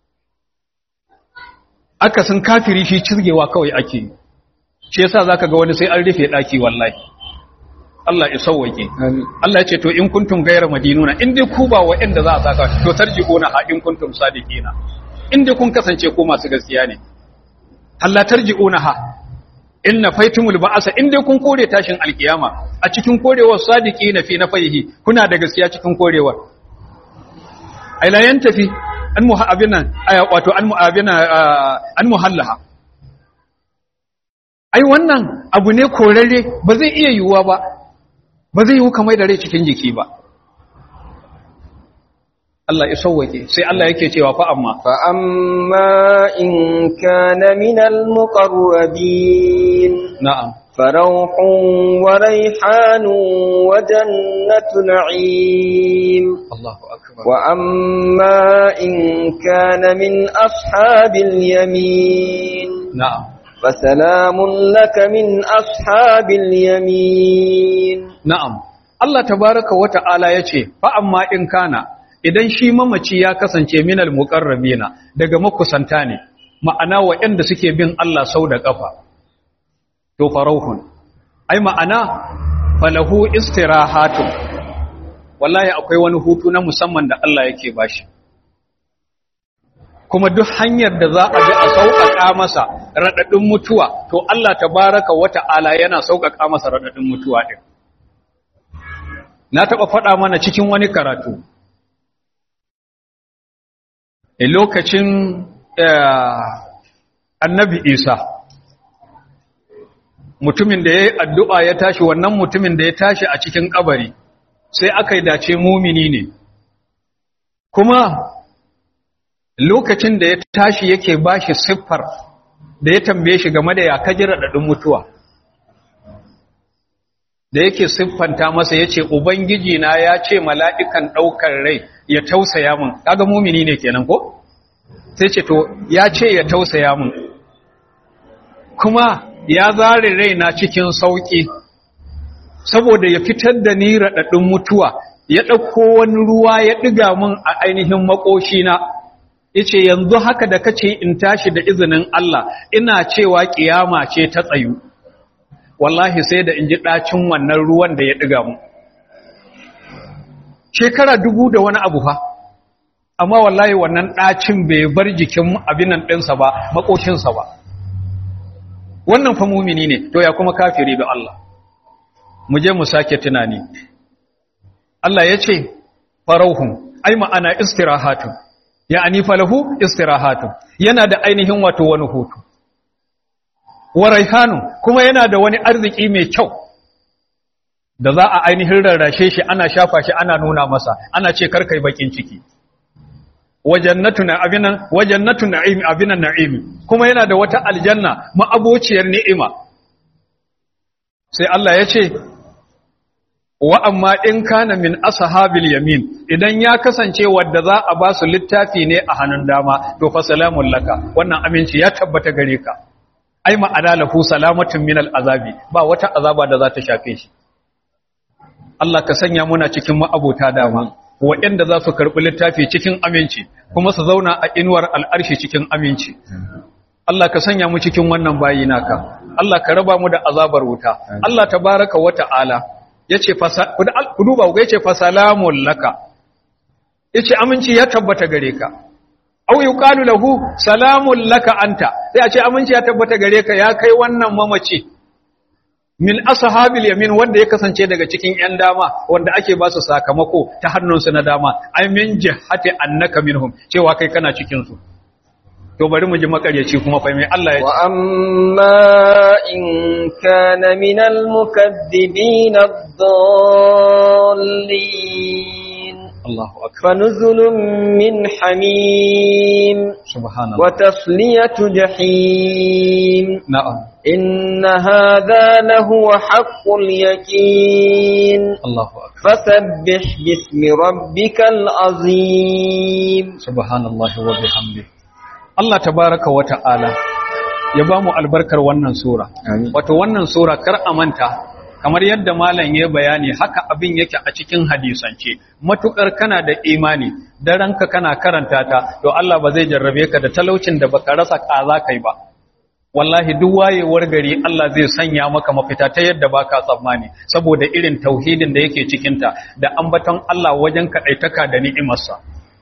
akasin kafiri shi cirgewa kawai ake yi shi yasa zaka ga wani sai an rufe ɗaki wallahi Allah ya sauwake Allah ya ce to in kuntum gaira madinuna in dai ku ba wa'anda za a saka to tarji'una ha in kuntum sadiqina in dai kun kasance ku masu gaskiya ne Allah tarji'una ha inna faitumul ba'asa in dai kun kore tashin alkiyama a cikin korewar sadiqina fi nafaihi kuna da gaskiya cikin korewar ai la yantafi an muhabbinan wato an mu'abina an muhallaha ai wannan abu ne korarre ba zai iya yiwuwa ba ba zai yiwu kamar da rai cikin jiki ba Allah ya sauwake sai Allah yake cewa fa amma fa amma in kana minal muqarrabin na'am farauhun wa raihanun wa jannatu na'im Allahu akbar wa amma in kana min ashabil yamin na'am فسلام لك من أصحاب اليمين na'am Allah tabaraka wa ta'ala yace fa amma in kana idan shi mamaci ya kasance minal muqarrabina daga makusanta ne ma'ana waɗanda suke bin Allah sau da ƙafa to farauhun ai ma'ana falahu istirahatun wallahi akwai wani hutu na musamman da Allah yake bashi kuma duk hanyar da za a bi a sauƙaƙa masa raɗaɗin mutuwa to Allah tabaraka wa ta'ala yana sauƙaƙa masa raɗaɗin mutuwa ɗin na taɓa faɗa mana cikin wani karatu a lokacin annabi isa mutumin da ya yi addu'a ya tashi wannan mutumin da ya tashi a cikin ƙabari sai aka yi dace mumini ne kuma lokacin da ya tashi yake bashi siffar da ya tambaye shi game da ya kaji raɗaɗin mutuwa da yake siffanta masa ya ce ubangiji na ya ce mala'ikan ɗaukar rai ya tausaya min kaga mumini ne kenan ko sai ce to ya ce ya tausaya min kuma ya zare rai na cikin sauƙi saboda ya fitar da ni raɗaɗin mutuwa ya ɗauko wani ruwa ya ɗiga min a ainihin makoshina yace yanzu haka da kace in tashi da izinin Allah ina cewa kiyama ce ta tsayu wallahi sai da in ji ɗacin wannan ruwan da ya ɗiga mu shekara dubu da wani abu fa amma wallahi wannan ɗacin bai bar jikin abinan ɗinsa ba makoshinsa ba wannan fa mumini ne to ya kuma kafiri da Allah mu je mu sake tunani Allah ya ce farauhun ai ma'ana istirahatun ya'ani falahu istirahatun yana da ainihin wato wani hutu wa raihanun kuma yana da wani arziki mai kyau da za a ainihin rarrashe shi ana shafa shi ana nuna masa ana ce karkai bakin ciki wajannatu na abinan wajannatu na'im abinan na'im kuma yana da wata aljanna ma'abociyar ni'ima sai Allah ya ce wa amma in kana min ashabil yamin idan ya kasance wadda za a ba su littafi ne a hannun dama to fa salamun laka wannan aminci ya tabbata gare ka ai ma'ana lahu salamatun min al'azabi ba wata azaba da za ta shafe shi Allah ka sanya muna cikin ma'abota dama waɗanda za su karɓi littafi cikin aminci kuma su zauna a inuwar al'arshi cikin aminci Allah ka sanya mu cikin wannan bayi naka Allah ka raba mu da azabar wuta Allah tabaraka wa ta'ala yace fa ku duba ku yace fa salamun laka yace aminci ya tabbata gare ka aw yuqalu lahu salamun laka anta sai a ce aminci ya tabbata gare ka ya kai wannan mamaci min ashabil yamin wanda ya kasance daga cikin yan dama wanda ake ba su sakamako ta hannunsu na dama ai min jihati annaka minhum cewa kai kana cikin su to bari mu ji makaryaci kuma fa mai Allah ya ce wa amma in kana min al mukaththibin ad-dallin Allahu akbar فنزل من حميم subhanallah wa tasliyatu jahim na'am إن هذا لهو حق اليقين Allahu akbar فسبح باسم ربك العظيم subhanallahi wa bihamdihi Allah tabaraka wa ta'ala ya ba mu albarkar wannan sura Amin. wato wannan sura kar a manta kamar yadda malam ya bayani haka abin yake a cikin hadisance matukar kana da imani da ranka kana karanta ta to Allah ba zai jarrabe ka da talaucin da baka rasa kaza kai ba wallahi duk wayewar gari Allah zai sanya maka mafita ta yadda baka tsammani saboda irin tauhidin da yake cikin ta da ambaton Allah wajen kadaitaka da ni'imarsa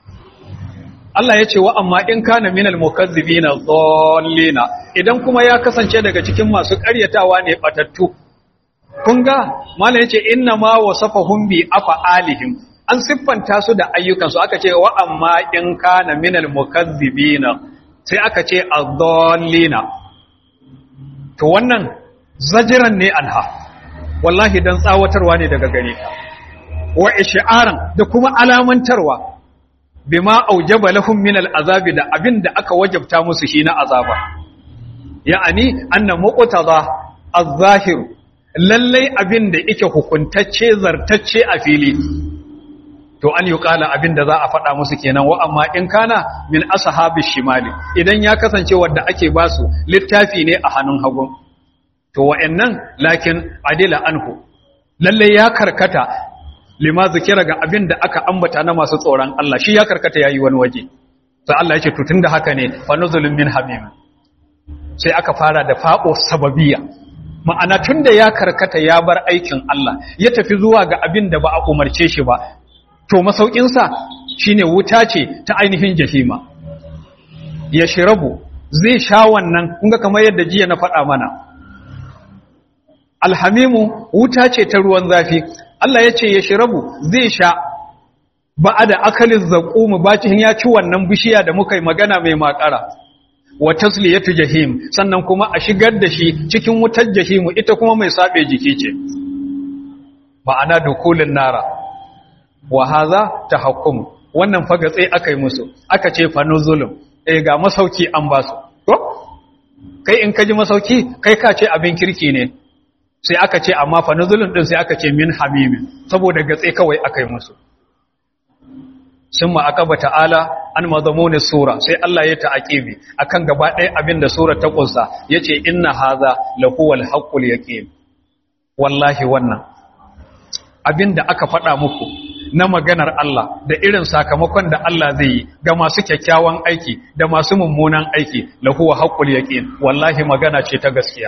Allah ya ce wa amma in kana minal mukazzibina dhallina idan kuma ya kasance daga cikin masu ƙaryatawa ne batattu kun ga mallan yace inna ma wasafahum bi afalihim an siffanta su da ayyukan su aka ce wa amma in kana minal mukazzibina sai aka ce adh-dhallina to wannan zajiran ne anha wallahi dan tsawatarwa ne daga gare ka wa ish'aran da kuma alamantarwa bima aujaba lahum min al'azabi da abin da aka wajabta musu shi na azaba ya'ani anna muqtada az-zahir lallai abin da yake hukuntacce zartacce a fili to an yi kala abin da za a faɗa musu kenan wa amma in kana min ashabi shimali idan ya kasance wanda ake basu littafi ne a hannun hagu to wa'annan lakin adila anhu lallai ya karkata lima zikira ga abin da aka ambata na masu tsoron Allah shi ya karkata yayi wani waje sai Allah ya ce to tunda haka ne fa nuzulun min hamim sai aka fara da faqo sababiyya ma'ana tunda ya karkata ya bar aikin Allah ya tafi zuwa ga abin da ba a umarce shi ba to masaukin sa shine wuta ce ta ainihin jahima ya shirabu zai sha wannan kun ga kamar yadda jiya na faɗa mana alhamimu wuta ce ta ruwan zafi Allah ya ce ya shirabu zai sha ba da akalin zaƙumu bacin ya ci wannan bishiya da muka yi magana mai makara wa tasliyatu jahim sannan kuma a shigar da shi cikin wutar jahimu ita kuma mai sabe jiki ce ma'ana dukulin nara wa haza tahakkum wannan fa gatse aka yi musu aka ce fa nuzulum eh ga masauki an ba su to kai in ka ji masauki kai ka ce abin kirki ne sai aka ce amma fa nuzulun din sai aka ce min hamimin saboda gatse kawai aka yi musu summa akaba ta'ala an mazamuni sura sai Allah ya ta'aqibi akan gaba ɗaya abin da sura ta kunsa yace inna hadha lahuwal haqqul yaqin wallahi wannan abin da aka faɗa muku na maganar Allah da irin sakamakon da Allah zai yi ga masu kyakkyawan aiki da masu mummunan aiki lahuwa haqqul yaqin wallahi magana ce ta gaskiya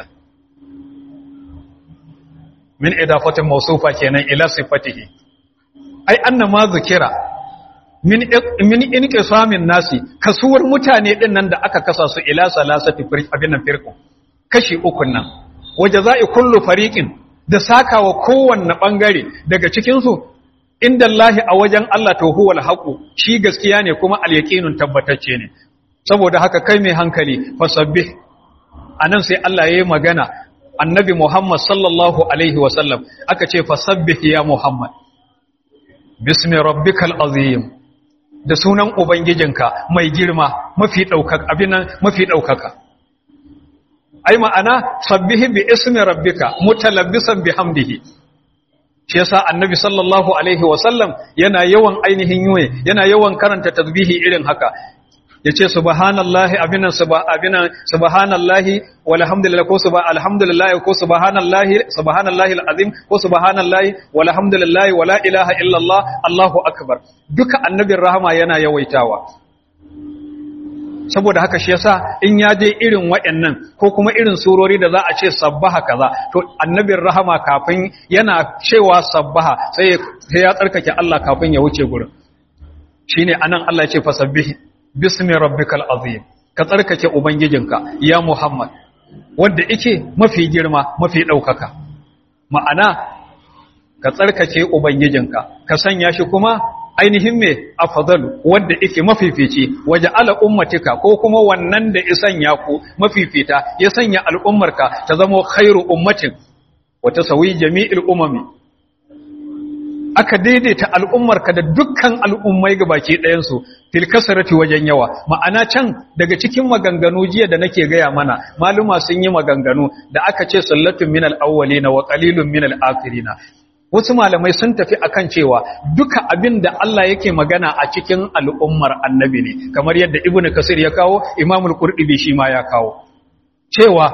min idafatin mawsufa kenan ila sifatihi ai annama zikira min min inqisamin nasi kasuwar mutane din nan da aka kasa su ila salasati abin nan firqu kashi uku nan wajaza'i kullu fariqin da sakawa kowanne bangare daga cikin su inda Allah a wajen Allah to huwal haqu shi gaskiya ne kuma al-yaqinun tabbatacce ne saboda haka kai mai hankali fasabbih anan sai Allah yayi magana annabi Muhammad sallallahu alaihi wa sallam aka ce fasabbih ya Muhammad bismi rabbikal azim da sunan ubangijinka mai girma mafi daukaka abinan mafi daukaka ai ma'ana sabbihi bi ismi rabbika mutalabbisan bihamdihi shi yasa annabi sallallahu alaihi wasallam yana yawan ainihin yuwe yana yawan karanta tasbihi irin haka yace subhanallahi abinan abinan subhanallahi walhamdulillah ko subha alhamdulillah ko subhanallahi subhanallahi alazim ko subhanallahi walhamdulillah wala ilaha illallah allahu akbar duka annabin rahama yana yawaitawa saboda haka shi yasa in ya je irin waɗannan ko kuma irin surori da za a ce sabbaha kaza to annabin rahama kafin yana cewa sabbaha sai ya tsarkake Allah kafin ya wuce gurin shine anan Allah ya ce fasabbih bismi rabbikal azim ka tsarkake ubangijinka ya Muhammad wanda yake mafi girma mafi daukaka ma'ana ka tsarkake ubangijinka ka sanya shi kuma ainihin me afdalu wanda yake mafifici waje ala ummatika ko kuma wannan da isan ya ku mafifita ya sanya al'ummarka ta zama khairu ummatin wa tasawi jami'il umami aka daidaita al'ummarka da dukkan al'ummai gabaki ɗayan su fil kasrati wajen yawa ma'ana can daga cikin maganganu jiya da nake gaya mana maluma sun yi maganganu da aka ce sallatun minal awwalina wa qalilun minal akhirina wasu malamai sun tafi akan cewa duka abin da Allah yake magana a cikin al'ummar annabi ne kamar yadda ibnu kasir ya kawo imamul qurtubi shi ma ya kawo cewa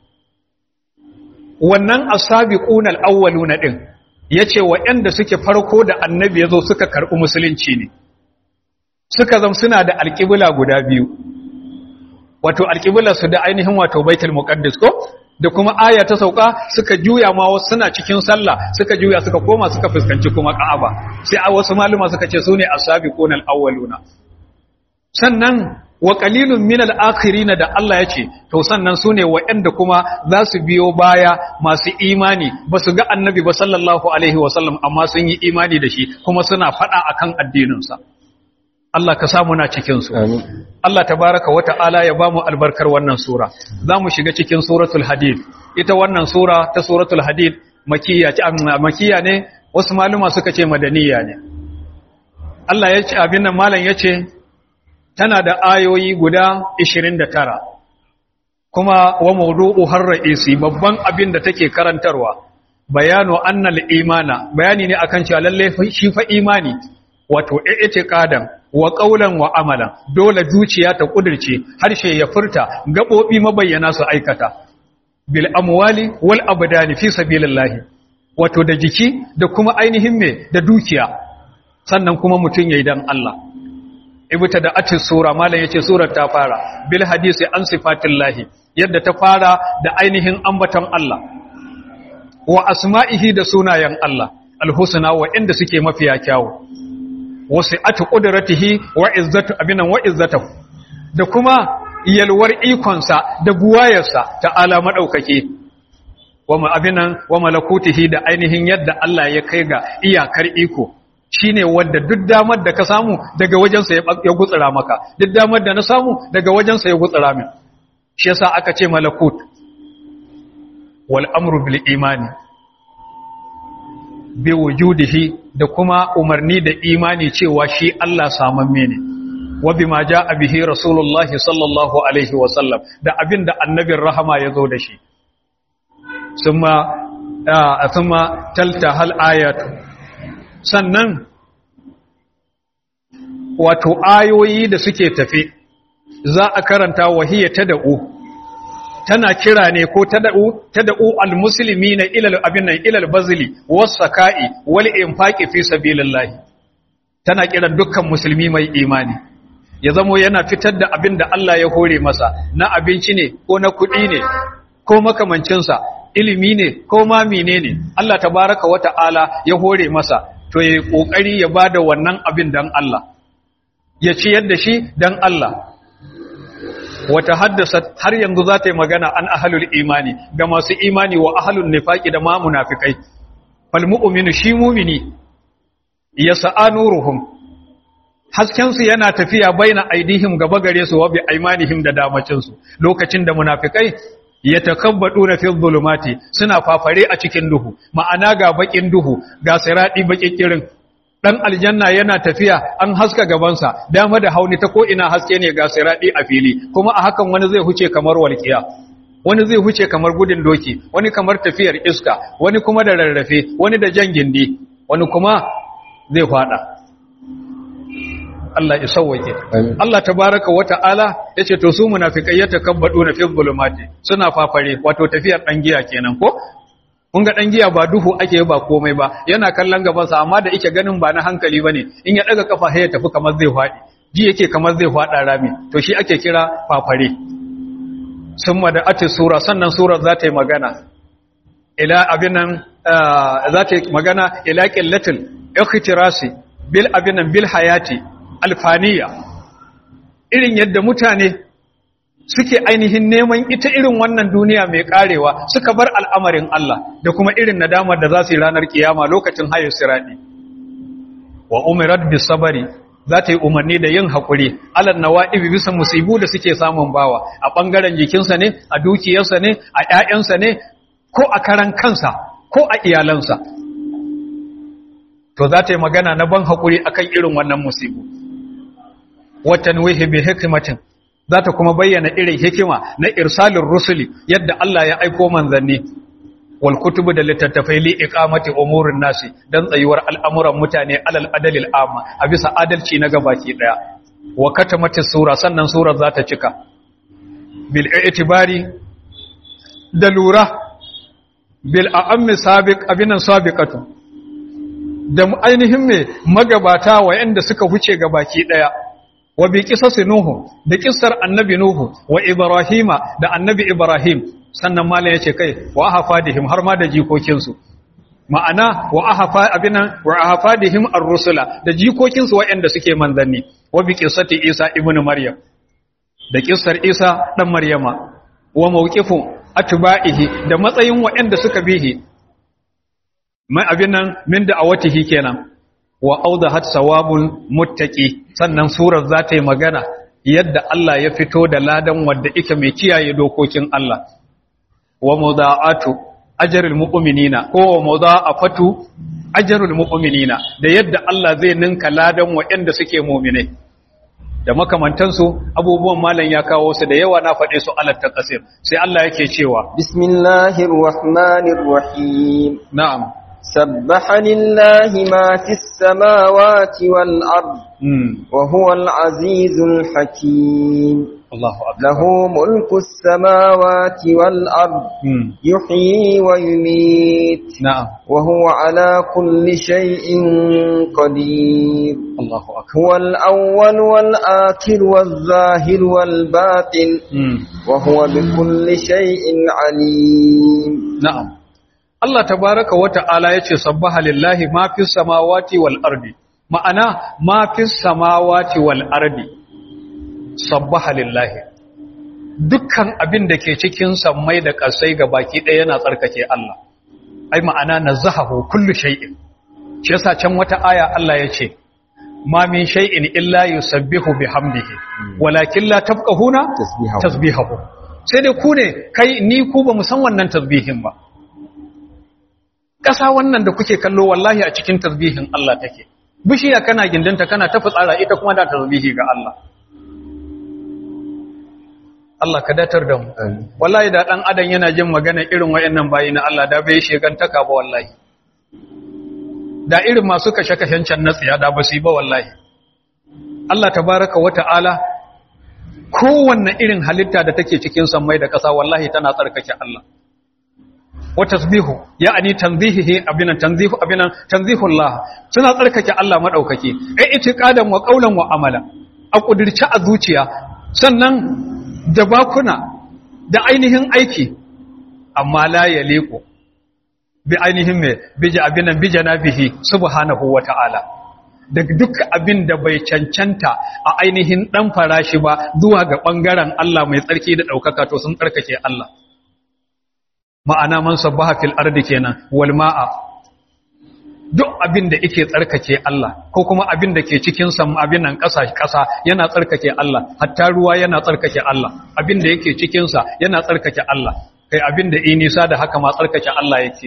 wannan asabiquna alawwaluna din yace waɗanda suke farko da annabi yazo suka karɓi musulunci ne suka zama suna da alƙibla guda biyu wato alƙiblar su da ainihin wato baitul muqaddas ko da kuma aya ta sauka suka juya ma wasu suna cikin sallah suka juya suka koma suka fuskanci kuma Ka'aba sai a wasu maluma suka ce sune as-sabiqunal awwaluna sannan wa qalilun minal akhirin da Allah ya ce to sannan sune waɗanda kuma za su biyo baya masu imani ba su ga annabi ba sallallahu alaihi wasallam amma sun yi imani da shi kuma suna fada akan addinin sa Allah ka samu na cikin su Allah tabaraka wa ta'ala ya bamu albarkar wannan sura zamu shiga cikin suratul hadid ita wannan sura ta suratul hadid makiyya ce makiyya ne wasu maluma suka ce madaniya ne Allah ya ce abin nan malam yace tana da ayoyi guda 29 kuma wa mawdu'u har ra'isi babban abin da take karantarwa bayanu annal imana bayani ne akan cewa lalle shi fa imani wato i'tiqadan wa qawlan wa amalan dole zuciya ta kudirce harshe ya furta gabobi mabayyana su aikata bil amwali wal abdani fi sabilillah wato da jiki da kuma ainihin me da dukiya sannan kuma mutun yayi dan Allah ibta da atis sura malam yace surar ta fara bil hadisi an sifatillahi yadda ta fara da ainihin ambaton Allah wa asma'ihi da sunayen Allah alhusna wa inda suke mafiya kyawu wasu ati ƙudiratihi wa izzatu abinan wa izzatahu da kuma yalwar ikonsa da buwayarsa ta'ala maɗaukake wa abinan wa malakutihi da ainihin yadda Allah ya kai ga iyakar iko shine wanda duk damar da ka samu daga wajensa ya gutsura maka duk damar da na samu daga wajensa ya gutsura min shi yasa aka ce malakut wal amru bil imani bi wujudihi da kuma umarni da imani cewa shi Allah samamme ne wa bima jaa bihi rasulullah sallallahu alaihi wa sallam da abinda annabin rahama ya zo da shi summa thumma taltahal ayatu sannan wato ayoyi da suke tafi za a karanta wahiyya tad'u tana kira ne ko tad'u tad'u almuslimina ila abin nan ila albazli was-saka'i wal infaqi fi sabilillah tana kiran dukkan musulmi mai imani ya zamo yana fitar da abin da Allah ya hore masa na abinci ne ko na kuɗi ne ko makamancinsa ilimi ne ko ma menene Allah tabaraka wa ta'ala ya hore masa to ya kokari ya bada wannan abin dan Allah ya ciyar da shi dan Allah wata haddasa har yanzu za ta yi magana an ahalul imani ga masu imani wa ahalul nifaqi da ma munafikai fal mu'minu shi mu'mini yas'a nuruhum hasken su yana tafiya baina aidihim gaba gare su wa bi aymanihim da damacin su lokacin da munafikai yatakabbaduna fi dhulumati suna fafare a cikin duhu ma'ana ga bakin duhu ga siradi bakikirin dan aljanna yana tafiya an haska gabansa dama da hauni ta ko ina haske ne ga siradi a fili kuma a hakan wani zai huce kamar walqiya wani zai huce kamar gudun doki wani kamar tafiyar iska wani kuma da rarrafe wani da jan gindi wani kuma zai fada Allah ya sauwake Allah tabaraka wa ta'ala yace to su munafikai ya takabbadu na fi zulumati suna fafare wato tafiyar dan giya kenan ko kun ga dan giya ba duhu ake ba komai ba yana kallon gabansa amma da yake ganin ba na hankali bane in ya daga kafa sai ya tafi kamar zai fadi ji yake kamar zai fada rami to shi ake kira fafare summa da ati sura sannan surar za ta yi magana ila abinan za ta yi magana ila qillatil ikhtirasi bil abinan bil hayati alfaniya irin yadda mutane suke ainihin neman ita irin wannan duniya mai karewa suka bar al'amarin Allah da kuma irin nadamar da za su yi ranar kiyama lokacin hayar siradi wa umirat bis sabari za ta yi umarni da yin haƙuri alal nawa'ibi bisa musibu da suke samun bawa a ɓangaren jikinsa ne a dukiyarsa ne a ‘ya'yansa ne ko a karan kansa ko a iyalansa to za ta yi magana na ban haƙuri akan irin wannan musibu watan wihi bi hikimatin za ta kuma bayyana irin hikima na irsalin rusuli yadda Allah ya aiko manzanni wal kutubu da littattafai li iqamati umurin nasi dan tsayuwar al'amuran mutane alal adalil amma a bisa adalci na gabaki daya wa katamati sura sannan surar za ta cika bil i'tibari da lura bil a'ammi sabiq abinan sabiqatu da ainihin me magabata wayanda suka huce gabaki daya wa bi qisasi nuhu da kissar annabi nuhu wa ibrahima da annabi ibrahim sannan malam yace kai wa ahfadihim har ma da jikokin su ma'ana wa ahfa abinan wa ahfadihim ar-rusula da jikokin su waɗanda suke manzanni wa bi qissati isa ibnu maryam da kissar isa dan maryama wa mawqifu atba'ihi da matsayin waɗanda suka bihi mai abinan min da awatihi kenan wa audahat sawabul muttaqi sannan surar za ta yi magana yadda Allah ya fito da ladan wanda yake mai kiyaye dokokin Allah wa mudha'atu ajrul mu'minina ko wa mudha'afatu ajrul mu'minina da yadda Allah zai ninka ladan waɗanda suke mu'minai da makamantansu abubuwan malam ya kawo su da yawa na faɗe su alat taqsir sai Allah yake cewa bismillahir rahmanir rahim na'am سبح لله ما في السماوات والأرض mm. وهو العزيز الحكيم Allahu akbar له ملك السماوات والأرض mm. يحيي ويميت na'am وهو على كل شيء قدير Allahu akbar هو الأول والآخر والظاهر والباطن mm. وهو بكل شيء عليم Na'am. Allah tabaraka wa ta'ala ya ce, Sabbaha lillahi ma fi samawati wal ardi, ma'ana ma fi samawati wal ardi, sabbaha lillahi. Dukkan abin da ke cikin sammai da ƙasai ga baki ɗaya yana tsarkake Allah, ai ma'ana na zahahu kullu shay'in. Shi yasa can wata aya Allah ya ce, Ma min shay'in illa yusabbihu bihamdihi, walakin la tafqahuna Tasbihahu. tasbihahu. Sai dai ku ne, kai ni ku ba mu san wannan tasbihin ba. ƙasa wannan da kuke kallo wallahi a cikin tasbihin Allah take bishiya kana gindinta kana ta fitsara ita kuma da tasbihi ga Allah Allah ka datar da mu wallahi da dan adam yana jin magana irin wayannan bayi na Allah da bai shegantaka ba wallahi da irin masu kashe-kashen can na tsiya da basu yi ba wallahi Allah tabaraka wa ta'ala kowanne irin halitta da take cikin sammai da ƙasa wallahi tana tsarkake Allah wa tasbihu ya'ani tanzihihi abinan tanzihu abinan tanzihullah suna tsarkake Allah madaukake ai itiqadan wa qaulan wa amala a kudirce a zuciya sannan da bakuna da ainihin aiki amma la yaliqu bi ainihin me biji abinan bijana bihi subhanahu wa ta'ala daga duk abin da bai cancanta a ainihin dan farashi ba zuwa ga bangaren Allah mai tsarki da daukaka to sun tsarkake Allah ma'ana man sabbaha fil ardi kenan wal ma'a duk abin da yake tsarkake Allah ko kuma abin da ke cikin sam abin nan ƙasa ƙasa yana tsarkake Allah hatta ruwa yana tsarkake Allah abin da yake cikin sa yana tsarkake Allah kai abin da yi nisa da haka ma tsarkake Allah yake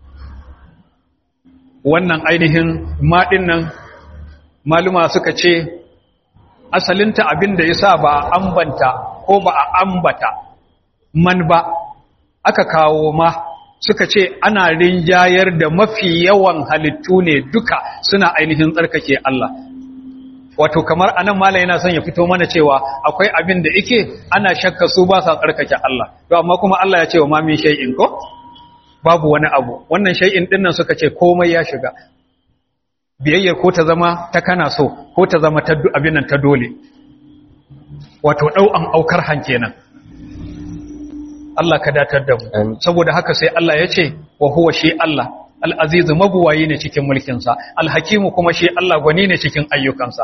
wannan ainihin maɗin nan maluma suka ce asalinta abin da yasa ba a ambanta ko ba a ambata man ba aka kawo ma suka ce ana rinjayar da mafi yawan halittu ne duka suna ainihin tsarkake Allah wato kamar anan mala yana son ya fito mana cewa akwai abin da yake ana shakka su ba sa tsarkake Allah to amma kuma Allah ya ce wa ma min shay'in ko babu wani abu wannan shay'in din nan suka ce komai ya shiga biyayyar ko ta zama ta kana so ko ta zama ta abin nan ta dole wato dau'an aukar hankenan Allah ka datar da mu saboda haka sai Allah ya ce wa huwa shi Allah al-azizu mabuwayi ne cikin mulkinsa al-hakimu kuma shi Allah gwani ne cikin ayyukansa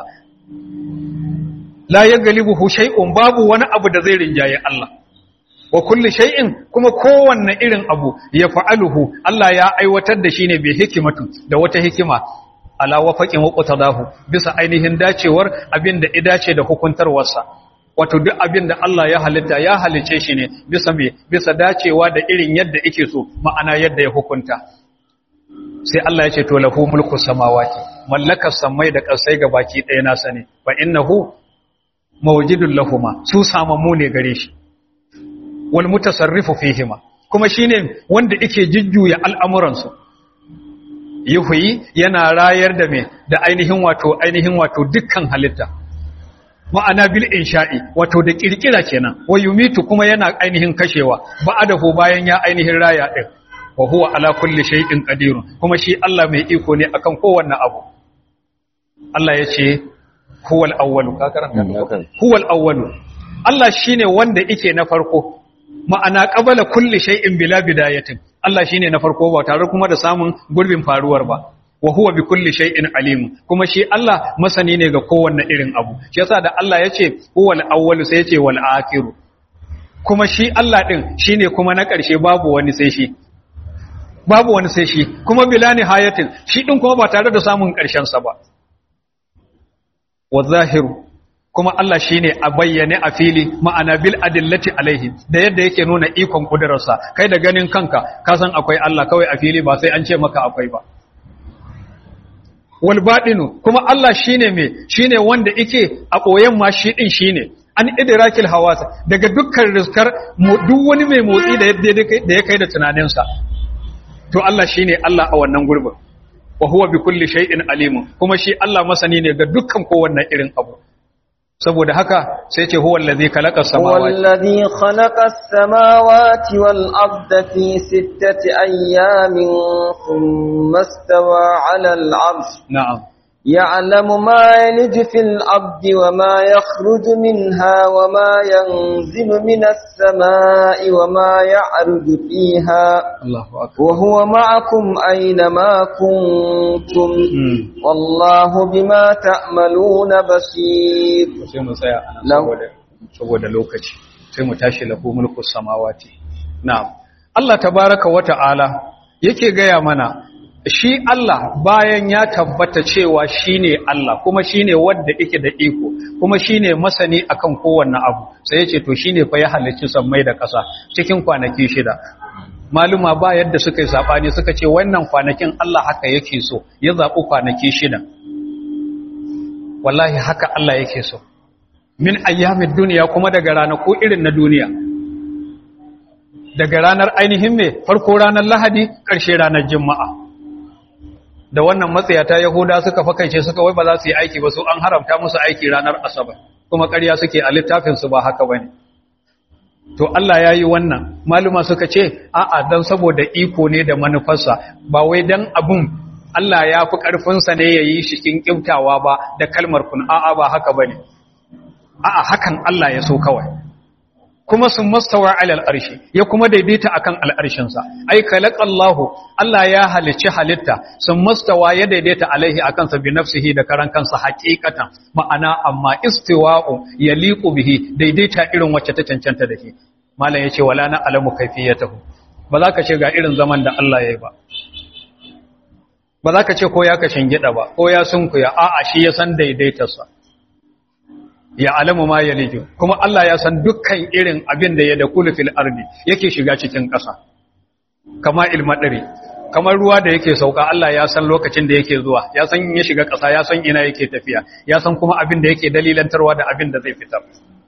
la yaghlibuhu shay'un babu wani abu da zai rinjaye Allah wa kulli shay'in kuma kowanne irin abu ya fa'aluhu Allah ya aiwatar da shi ne bi hikimatu da wata hikima ala wafaqin wa qatadahu bisa ainihin dacewar abin da idace da hukuntarwarsa wato duk abin da Allah ya halitta ya halice shi ne bisa me bisa dacewa da irin yadda yake so ma'ana yadda ya hukunta sai Allah ya ce to lahu mulku samawati mallakar samai da ƙasai ga baki ɗaya nasa ne fa innahu mawjidul lahuma su samamu ne gare shi wal mutasarrifu fihima kuma shine wanda yake jujjuya al'amuran su yuhyi yana rayar da me da ainihin wato ainihin wato dukkan halitta ma'ana bil insha'i wato da kirkira kenan wa yumitu kuma yana ainihin kashewa ba'adahu bayan ya ainihin raya din wa huwa ala kulli shay'in qadir kuma shi Allah mai iko ne akan kowanne abu Allah yace huwal awwalu ka karanta huwal awwalu Allah shine wanda yake na farko ma'ana qabala kulli shay'in bila bidayatin Allah shine na farko ba tare kuma da samun gurbin faruwar ba wa huwa bi kulli shay'in alim kuma shi Allah masani ne ga kowanne irin abu shi yasa da Allah yace huwal awwalu sai yace wal akhiru kuma shi Allah din shine kuma na ƙarshe babu wani sai shi babu wani sai shi kuma bila nihayatin shi din kuma ba tare da samun ƙarshen sa ba wa zahiru kuma Allah shine a bayyane a fili ma'ana bil adillati alaihi da yadda yake nuna ikon kudurarsa kai da ganin kanka ka san akwai Allah kawai a fili ba sai an ce maka akwai ba wal batinu kuma Allah shine me shine wanda yake a koyen ma shi din shine an idrakil hawas daga dukkan rizkar duk wani mai motsi da yadda da ya kai da tunaninsa to Allah shine Allah a wannan gurbin wa huwa bi kulli shay'in alim kuma shi Allah masani ne ga dukkan kowanne irin abu saboda haka sai ce huwa allazi khalaqa huwa samawati allazi khalaqa as-samawati wal arda fi sittati ayyamin thumma istawa 'ala al-'arsh na'am يعلم ما يلج في الأرض وما يخرج منها وما ينزل من السماء وما يعرج فيها Allahu akbar وهو معكم أينما كنتم Mm. والله بما تعملون بصير sai mu tsaya anan Lau. saboda saboda lokaci sai mu tashi lahu mulku samawati na'am Allah tabaraka wa ta'ala yake gaya mana shi Allah bayan ya tabbata cewa shine Allah kuma shine wanda yake da iko kuma shine masani akan kowanne abu sai yace to shine fa ya halicci sammai da ƙasa cikin kwanaki shida maluma ba yadda suka yi sabani suka ce wannan kwanakin Allah haka yake so ya zaɓi kwanaki shida wallahi haka Allah yake so min ayyamin duniya kuma daga ranaku irin na duniya daga ranar ainihin mai farko ranar lahadi ƙarshe ranar juma'a da wannan matsayata yahuda suka fakaice suka wai ba za su yi aiki ba su an haramta musu aiki ranar asabar kuma ƙarya suke a littafinsu ba haka ba ne to Allah ya yi wannan maluma suka ce a'a don saboda iko ne da manufarsa ba wai don abun Allah ya fi ƙarfinsa ne ya yi shi kin ƙimtawa ba da kalmar kun a'a ba haka ba ne a'a hakan Allah ya so kawai kuma sun mastawa alal arshi ya kuma daidaita akan al'arshinsa ai khalaqallahu Allah ya halicci halitta sun mastawa ya daidaita alaihi akan sa bi nafsihi da karan kansa haqiqatan ma'ana amma istiwa'u yaliqu bihi daidaita irin wacce ta cancanta da shi malam yace wala na alamu kayfiyatahu ba za ka ce ga irin zaman da Allah yayi ba ba za ka ce ko ya ka shingida ba ko ya sunkuya a'a shi ya san daidaitarsa ya alamu ma ya lijo kuma Allah ya san dukkan irin abin da ya da fil ardi yake shiga cikin ƙasa kama ilmadari kamar ruwa da yake sauka Allah ya san lokacin da yake zuwa ya san ya shiga ƙasa ya san ina yake tafiya ya san kuma abin da yake dalilantarwa da abin da zai fitar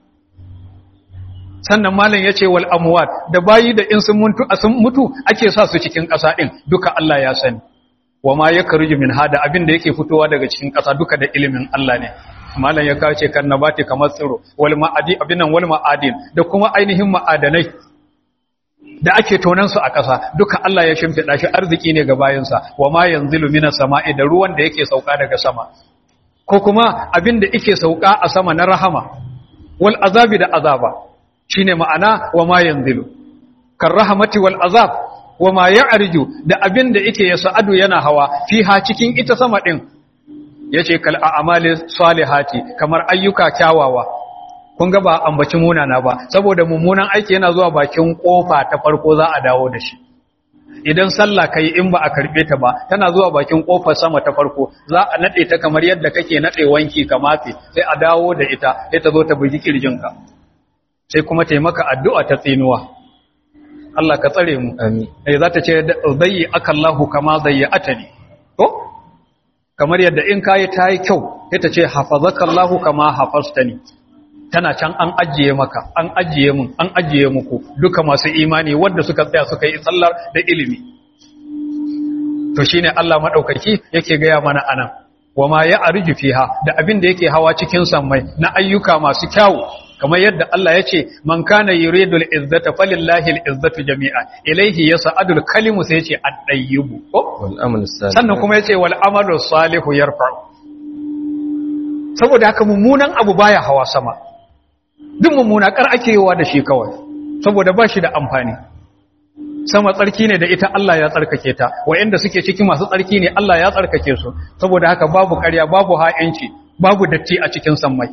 sannan malam yace wal amwat da bayi da in sun mutu sun mutu ake sa su cikin ƙasa din duka Allah ya sani wa ma yakruju min hada abin da yake fitowa daga cikin ƙasa duka da ilimin Allah ne malam ya kawo ce kan nabati kamar tsiro wal ma'adi abinan wal ma'adin da kuma ainihin ma'adanai da ake tonan su a ƙasa duka Allah ya shimfiɗa shi arziki ne ga bayansa wa ma yanzilu minas sama'i da ruwan da yake sauka daga sama ko kuma abin da yake sauka a sama na rahama wal azabi da azaba shine ma'ana wa ma yanzilu kan rahamati wal azab wa ma ya'riju da abin da yake yasa'adu yana hawa fiha cikin ita sama din ya ce kal a'amali salihati kamar ayyuka kyawawa kun ga ba ambaci munana ba saboda mummunan aiki yana zuwa bakin kofa ta farko za a dawo da shi idan sallah kai in ba a karbe ta ba tana zuwa bakin kofar sama ta farko za a nade ta kamar yadda kake nade wanki kamate sai a dawo da ita sai ta zo ta bugi kirjinka sai kuma taimaka addu'a ta tsinuwa Allah ka tsare mu amin eh za ta ce zayyi akallahu kama zayyatani to kamar yadda in kayi ta yi kyau ita ce hafazakallahu kama hafastani tana can an ajiye maka an ajiye mun an ajiye muku duka masu imani wanda suka tsaya suka yi sallar da ilimi to shine Allah madaukaki yake gaya mana anan wama ya arju fiha da abin da yake hawa cikin sammai na ayyuka masu kyawu kamar yadda Allah ya ce man kana yuridul izzata falillahi al-izzatu jami'a ilayhi yas'adul kalimu sai ya ce ad-dayyibu wal amal salih sannan kuma yace wal amalu salihu yarfa'u saboda haka mummunan abu baya hawa sama duk mummuna kar ake yiwa da shi kawai saboda ba shi da amfani sama tsarki ne da ita Allah ya tsarkake ta wayanda suke cikin masu tsarki ne Allah ya tsarkake su saboda haka babu ƙarya babu ha'inci babu datti a cikin sammai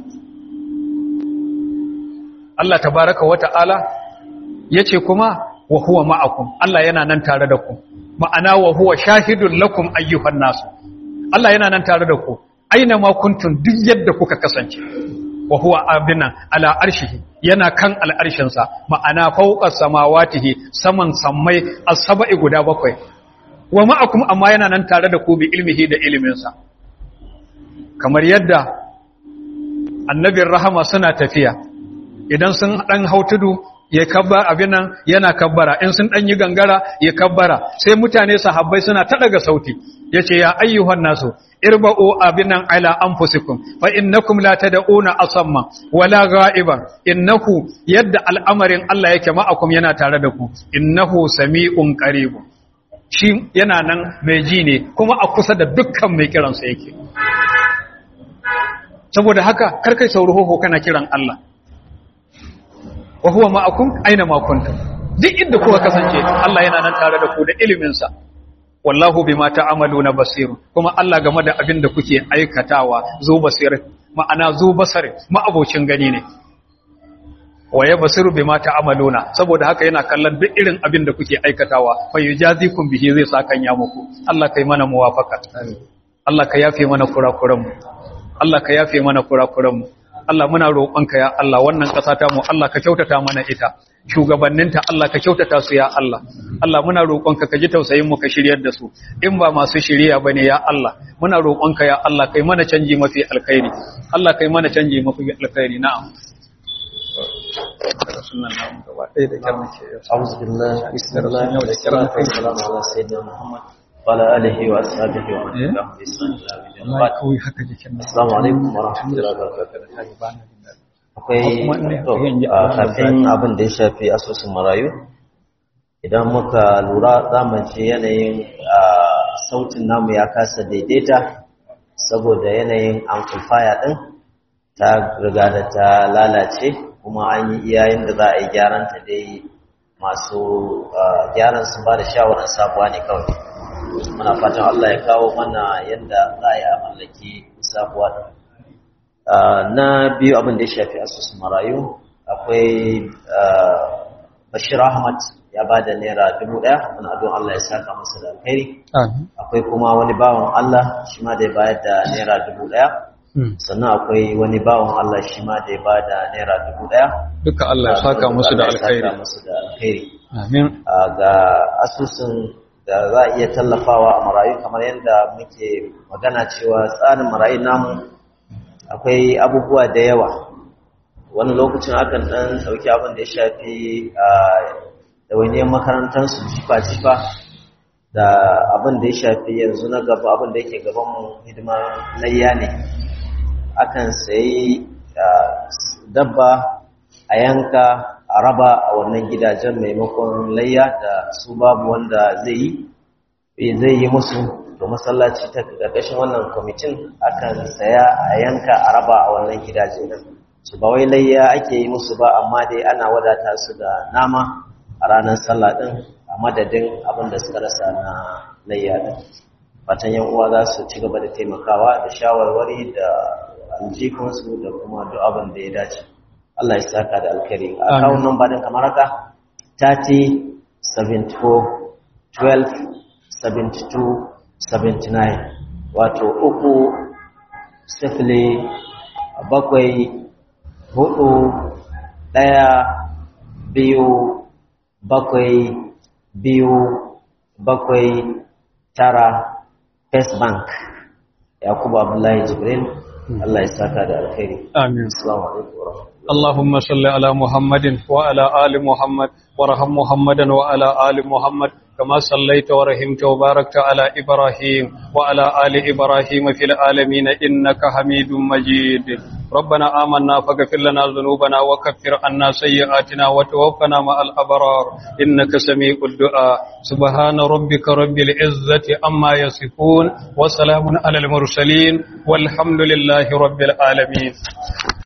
Allah tabaraka wata'ala yace kuma wa huwa ma'akum Allah yana nan tare da ku ma'ana wa huwa shahidun lakum ayyuhan nasu Allah yana nan tare da ku aina ma kuntum duk yadda kuka kasance wa huwa abinan ala arshihi yana kan al'arshinsa ma'ana fawqa samawatihi saman sammai as-sab'i guda bakwai wa ma'akum amma yana nan tare da ku bi ilmihi da iliminsa kamar yadda annabin rahama suna tafiya idan sun dan hautudu ya kabba abin nan yana kabbara in sun dan yi gangara ya kabbara sai mutane sahabbai suna ta daga sauti yace ya ayyuhan nasu irba'u abinan ala anfusikum fa innakum la tad'una asamma wala ghaiban innahu yadda al'amarin Allah yake ma'akum yana tare da ku innahu sami'un qarib shi yana nan mai ji ne kuma a kusa da dukkan mai kiransa yake saboda haka karkai sauruho kana kiran Allah wa huwa ma'akum aina ma kuntum duk inda kuka kasance Allah yana nan tare da ku da ilimin sa wallahu bima ta'amaluna basir kuma Allah game da abin da kuke aikatawa zo basir ma'ana zo basare ma'abocin gani ne waye basiru bima ta'amaluna saboda haka yana kallon duk irin abin da kuke aikatawa fa yujazikum bihi zai sakan ya muku Allah kai mana muwafaka Allah ka yafe mana kurakuran mu Allah ka yafe mana kurakuran mu Allah muna roƙonka ya Allah wannan ƙasa ta mu Allah ka kyautata mana ita shugabanninta Allah ka kyautata su ya Allah Allah muna roƙonka ka ji tausayin mu ka shiryar da su in ba masu shiriya bane ya Allah muna roƙonka ya Allah kai mana canji mafi alkhairi Allah kai mana canji mafi alkhairi na'am sunan namu gaba ɗaya da kyar muke yau أعوذ بالله بسم الله والصلاة والسلام على سيدنا محمد وعلى آله وأصحابه ومن تبعهم بإحسان إلى يوم الدين wallahi kawai haka jikin nan السلام عليكم ورحمة الله وبركاته akwai Kuma ina to, yin ji- a kafin abin da ya shafi asusun marayu idan muka lura za mu ji yanayin a, sautin namu ya kasa daidaita saboda yanayin amplifier din ta riga da ta lalace kuma an yi iyayen da za a yi gyaran ta dai masu a, gyaran sun ba da shawarar sabuwa ne kawai muna fatan Allah ya kawo mana yadda za a yi a mallaki sabuwa din Uh, na biyu abin da ya shafi asusun marayu akwai uh, bashir ahmad ya ba da naira dubu ɗaya wani adon allah ya saka masa da alkhairi amin akwai kuma wani bawan allah shi ma da ya bayar da naira dubu ɗaya Hmm. sannan akwai wani bawan allah shi ma da ya ba da naira dubu ɗaya duka Allah ya saka musu da Allah ya saka alkhairi musu da alkhairi amin Uh, ga asusun da za a iya tallafawa a marayu kamar yadda muke magana cewa tsarin marayu namu akwai abubuwa da yawa wani lokacin akan dan dauki abin da ya shafi a ɗawainiyar makarantarsu jifa-jifa da abin da ya shafi yanzu na gaba abin da yake gabanmu hidimar layya ne akan sayi ah, dabba a yanka a raba a wannan gidajen maimakon layya da su babu wanda zai yi zai yi musu to masallaci ta ƙarƙashin wannan kwamitin akan saya a yanka a raba a wannan gidaje nan su ba wai layya ake yi musu ba amma dai ana wadata su da nama a ranar sallah din a madadin abin da suka rasa na layya din fatan yan uwa za su ci gaba da taimakawa da shawarwari da aljikunsu da kuma duk abin da ya dace Allah ya saka da alkhairi a Amin. kawun nan ba din kamar haka 30 74 12 72 79 wato uku sifili bakwai hudu ɗaya biyu bakwai biyu bakwai tara first bank yakubu abdullahi jibril Allah ya saka da alkhairi amin assalamu alaikum wa rahmatullahi اللهم صل على محمد وعلى آل محمد وارحم محمدا وعلى آل محمد كما صليت ورحمت وباركت على إبراهيم وعلى آل إبراهيم في العالمين إنك حميد مجيد ربنا آمنا فاغفر لنا ذنوبنا وكفر عنا سيئاتنا وتوفنا مع الأبرار إنك سميع الدعاء سبحان ربك رب العزة أما يصفون وسلام على المرسلين والحمد لله رب العالمين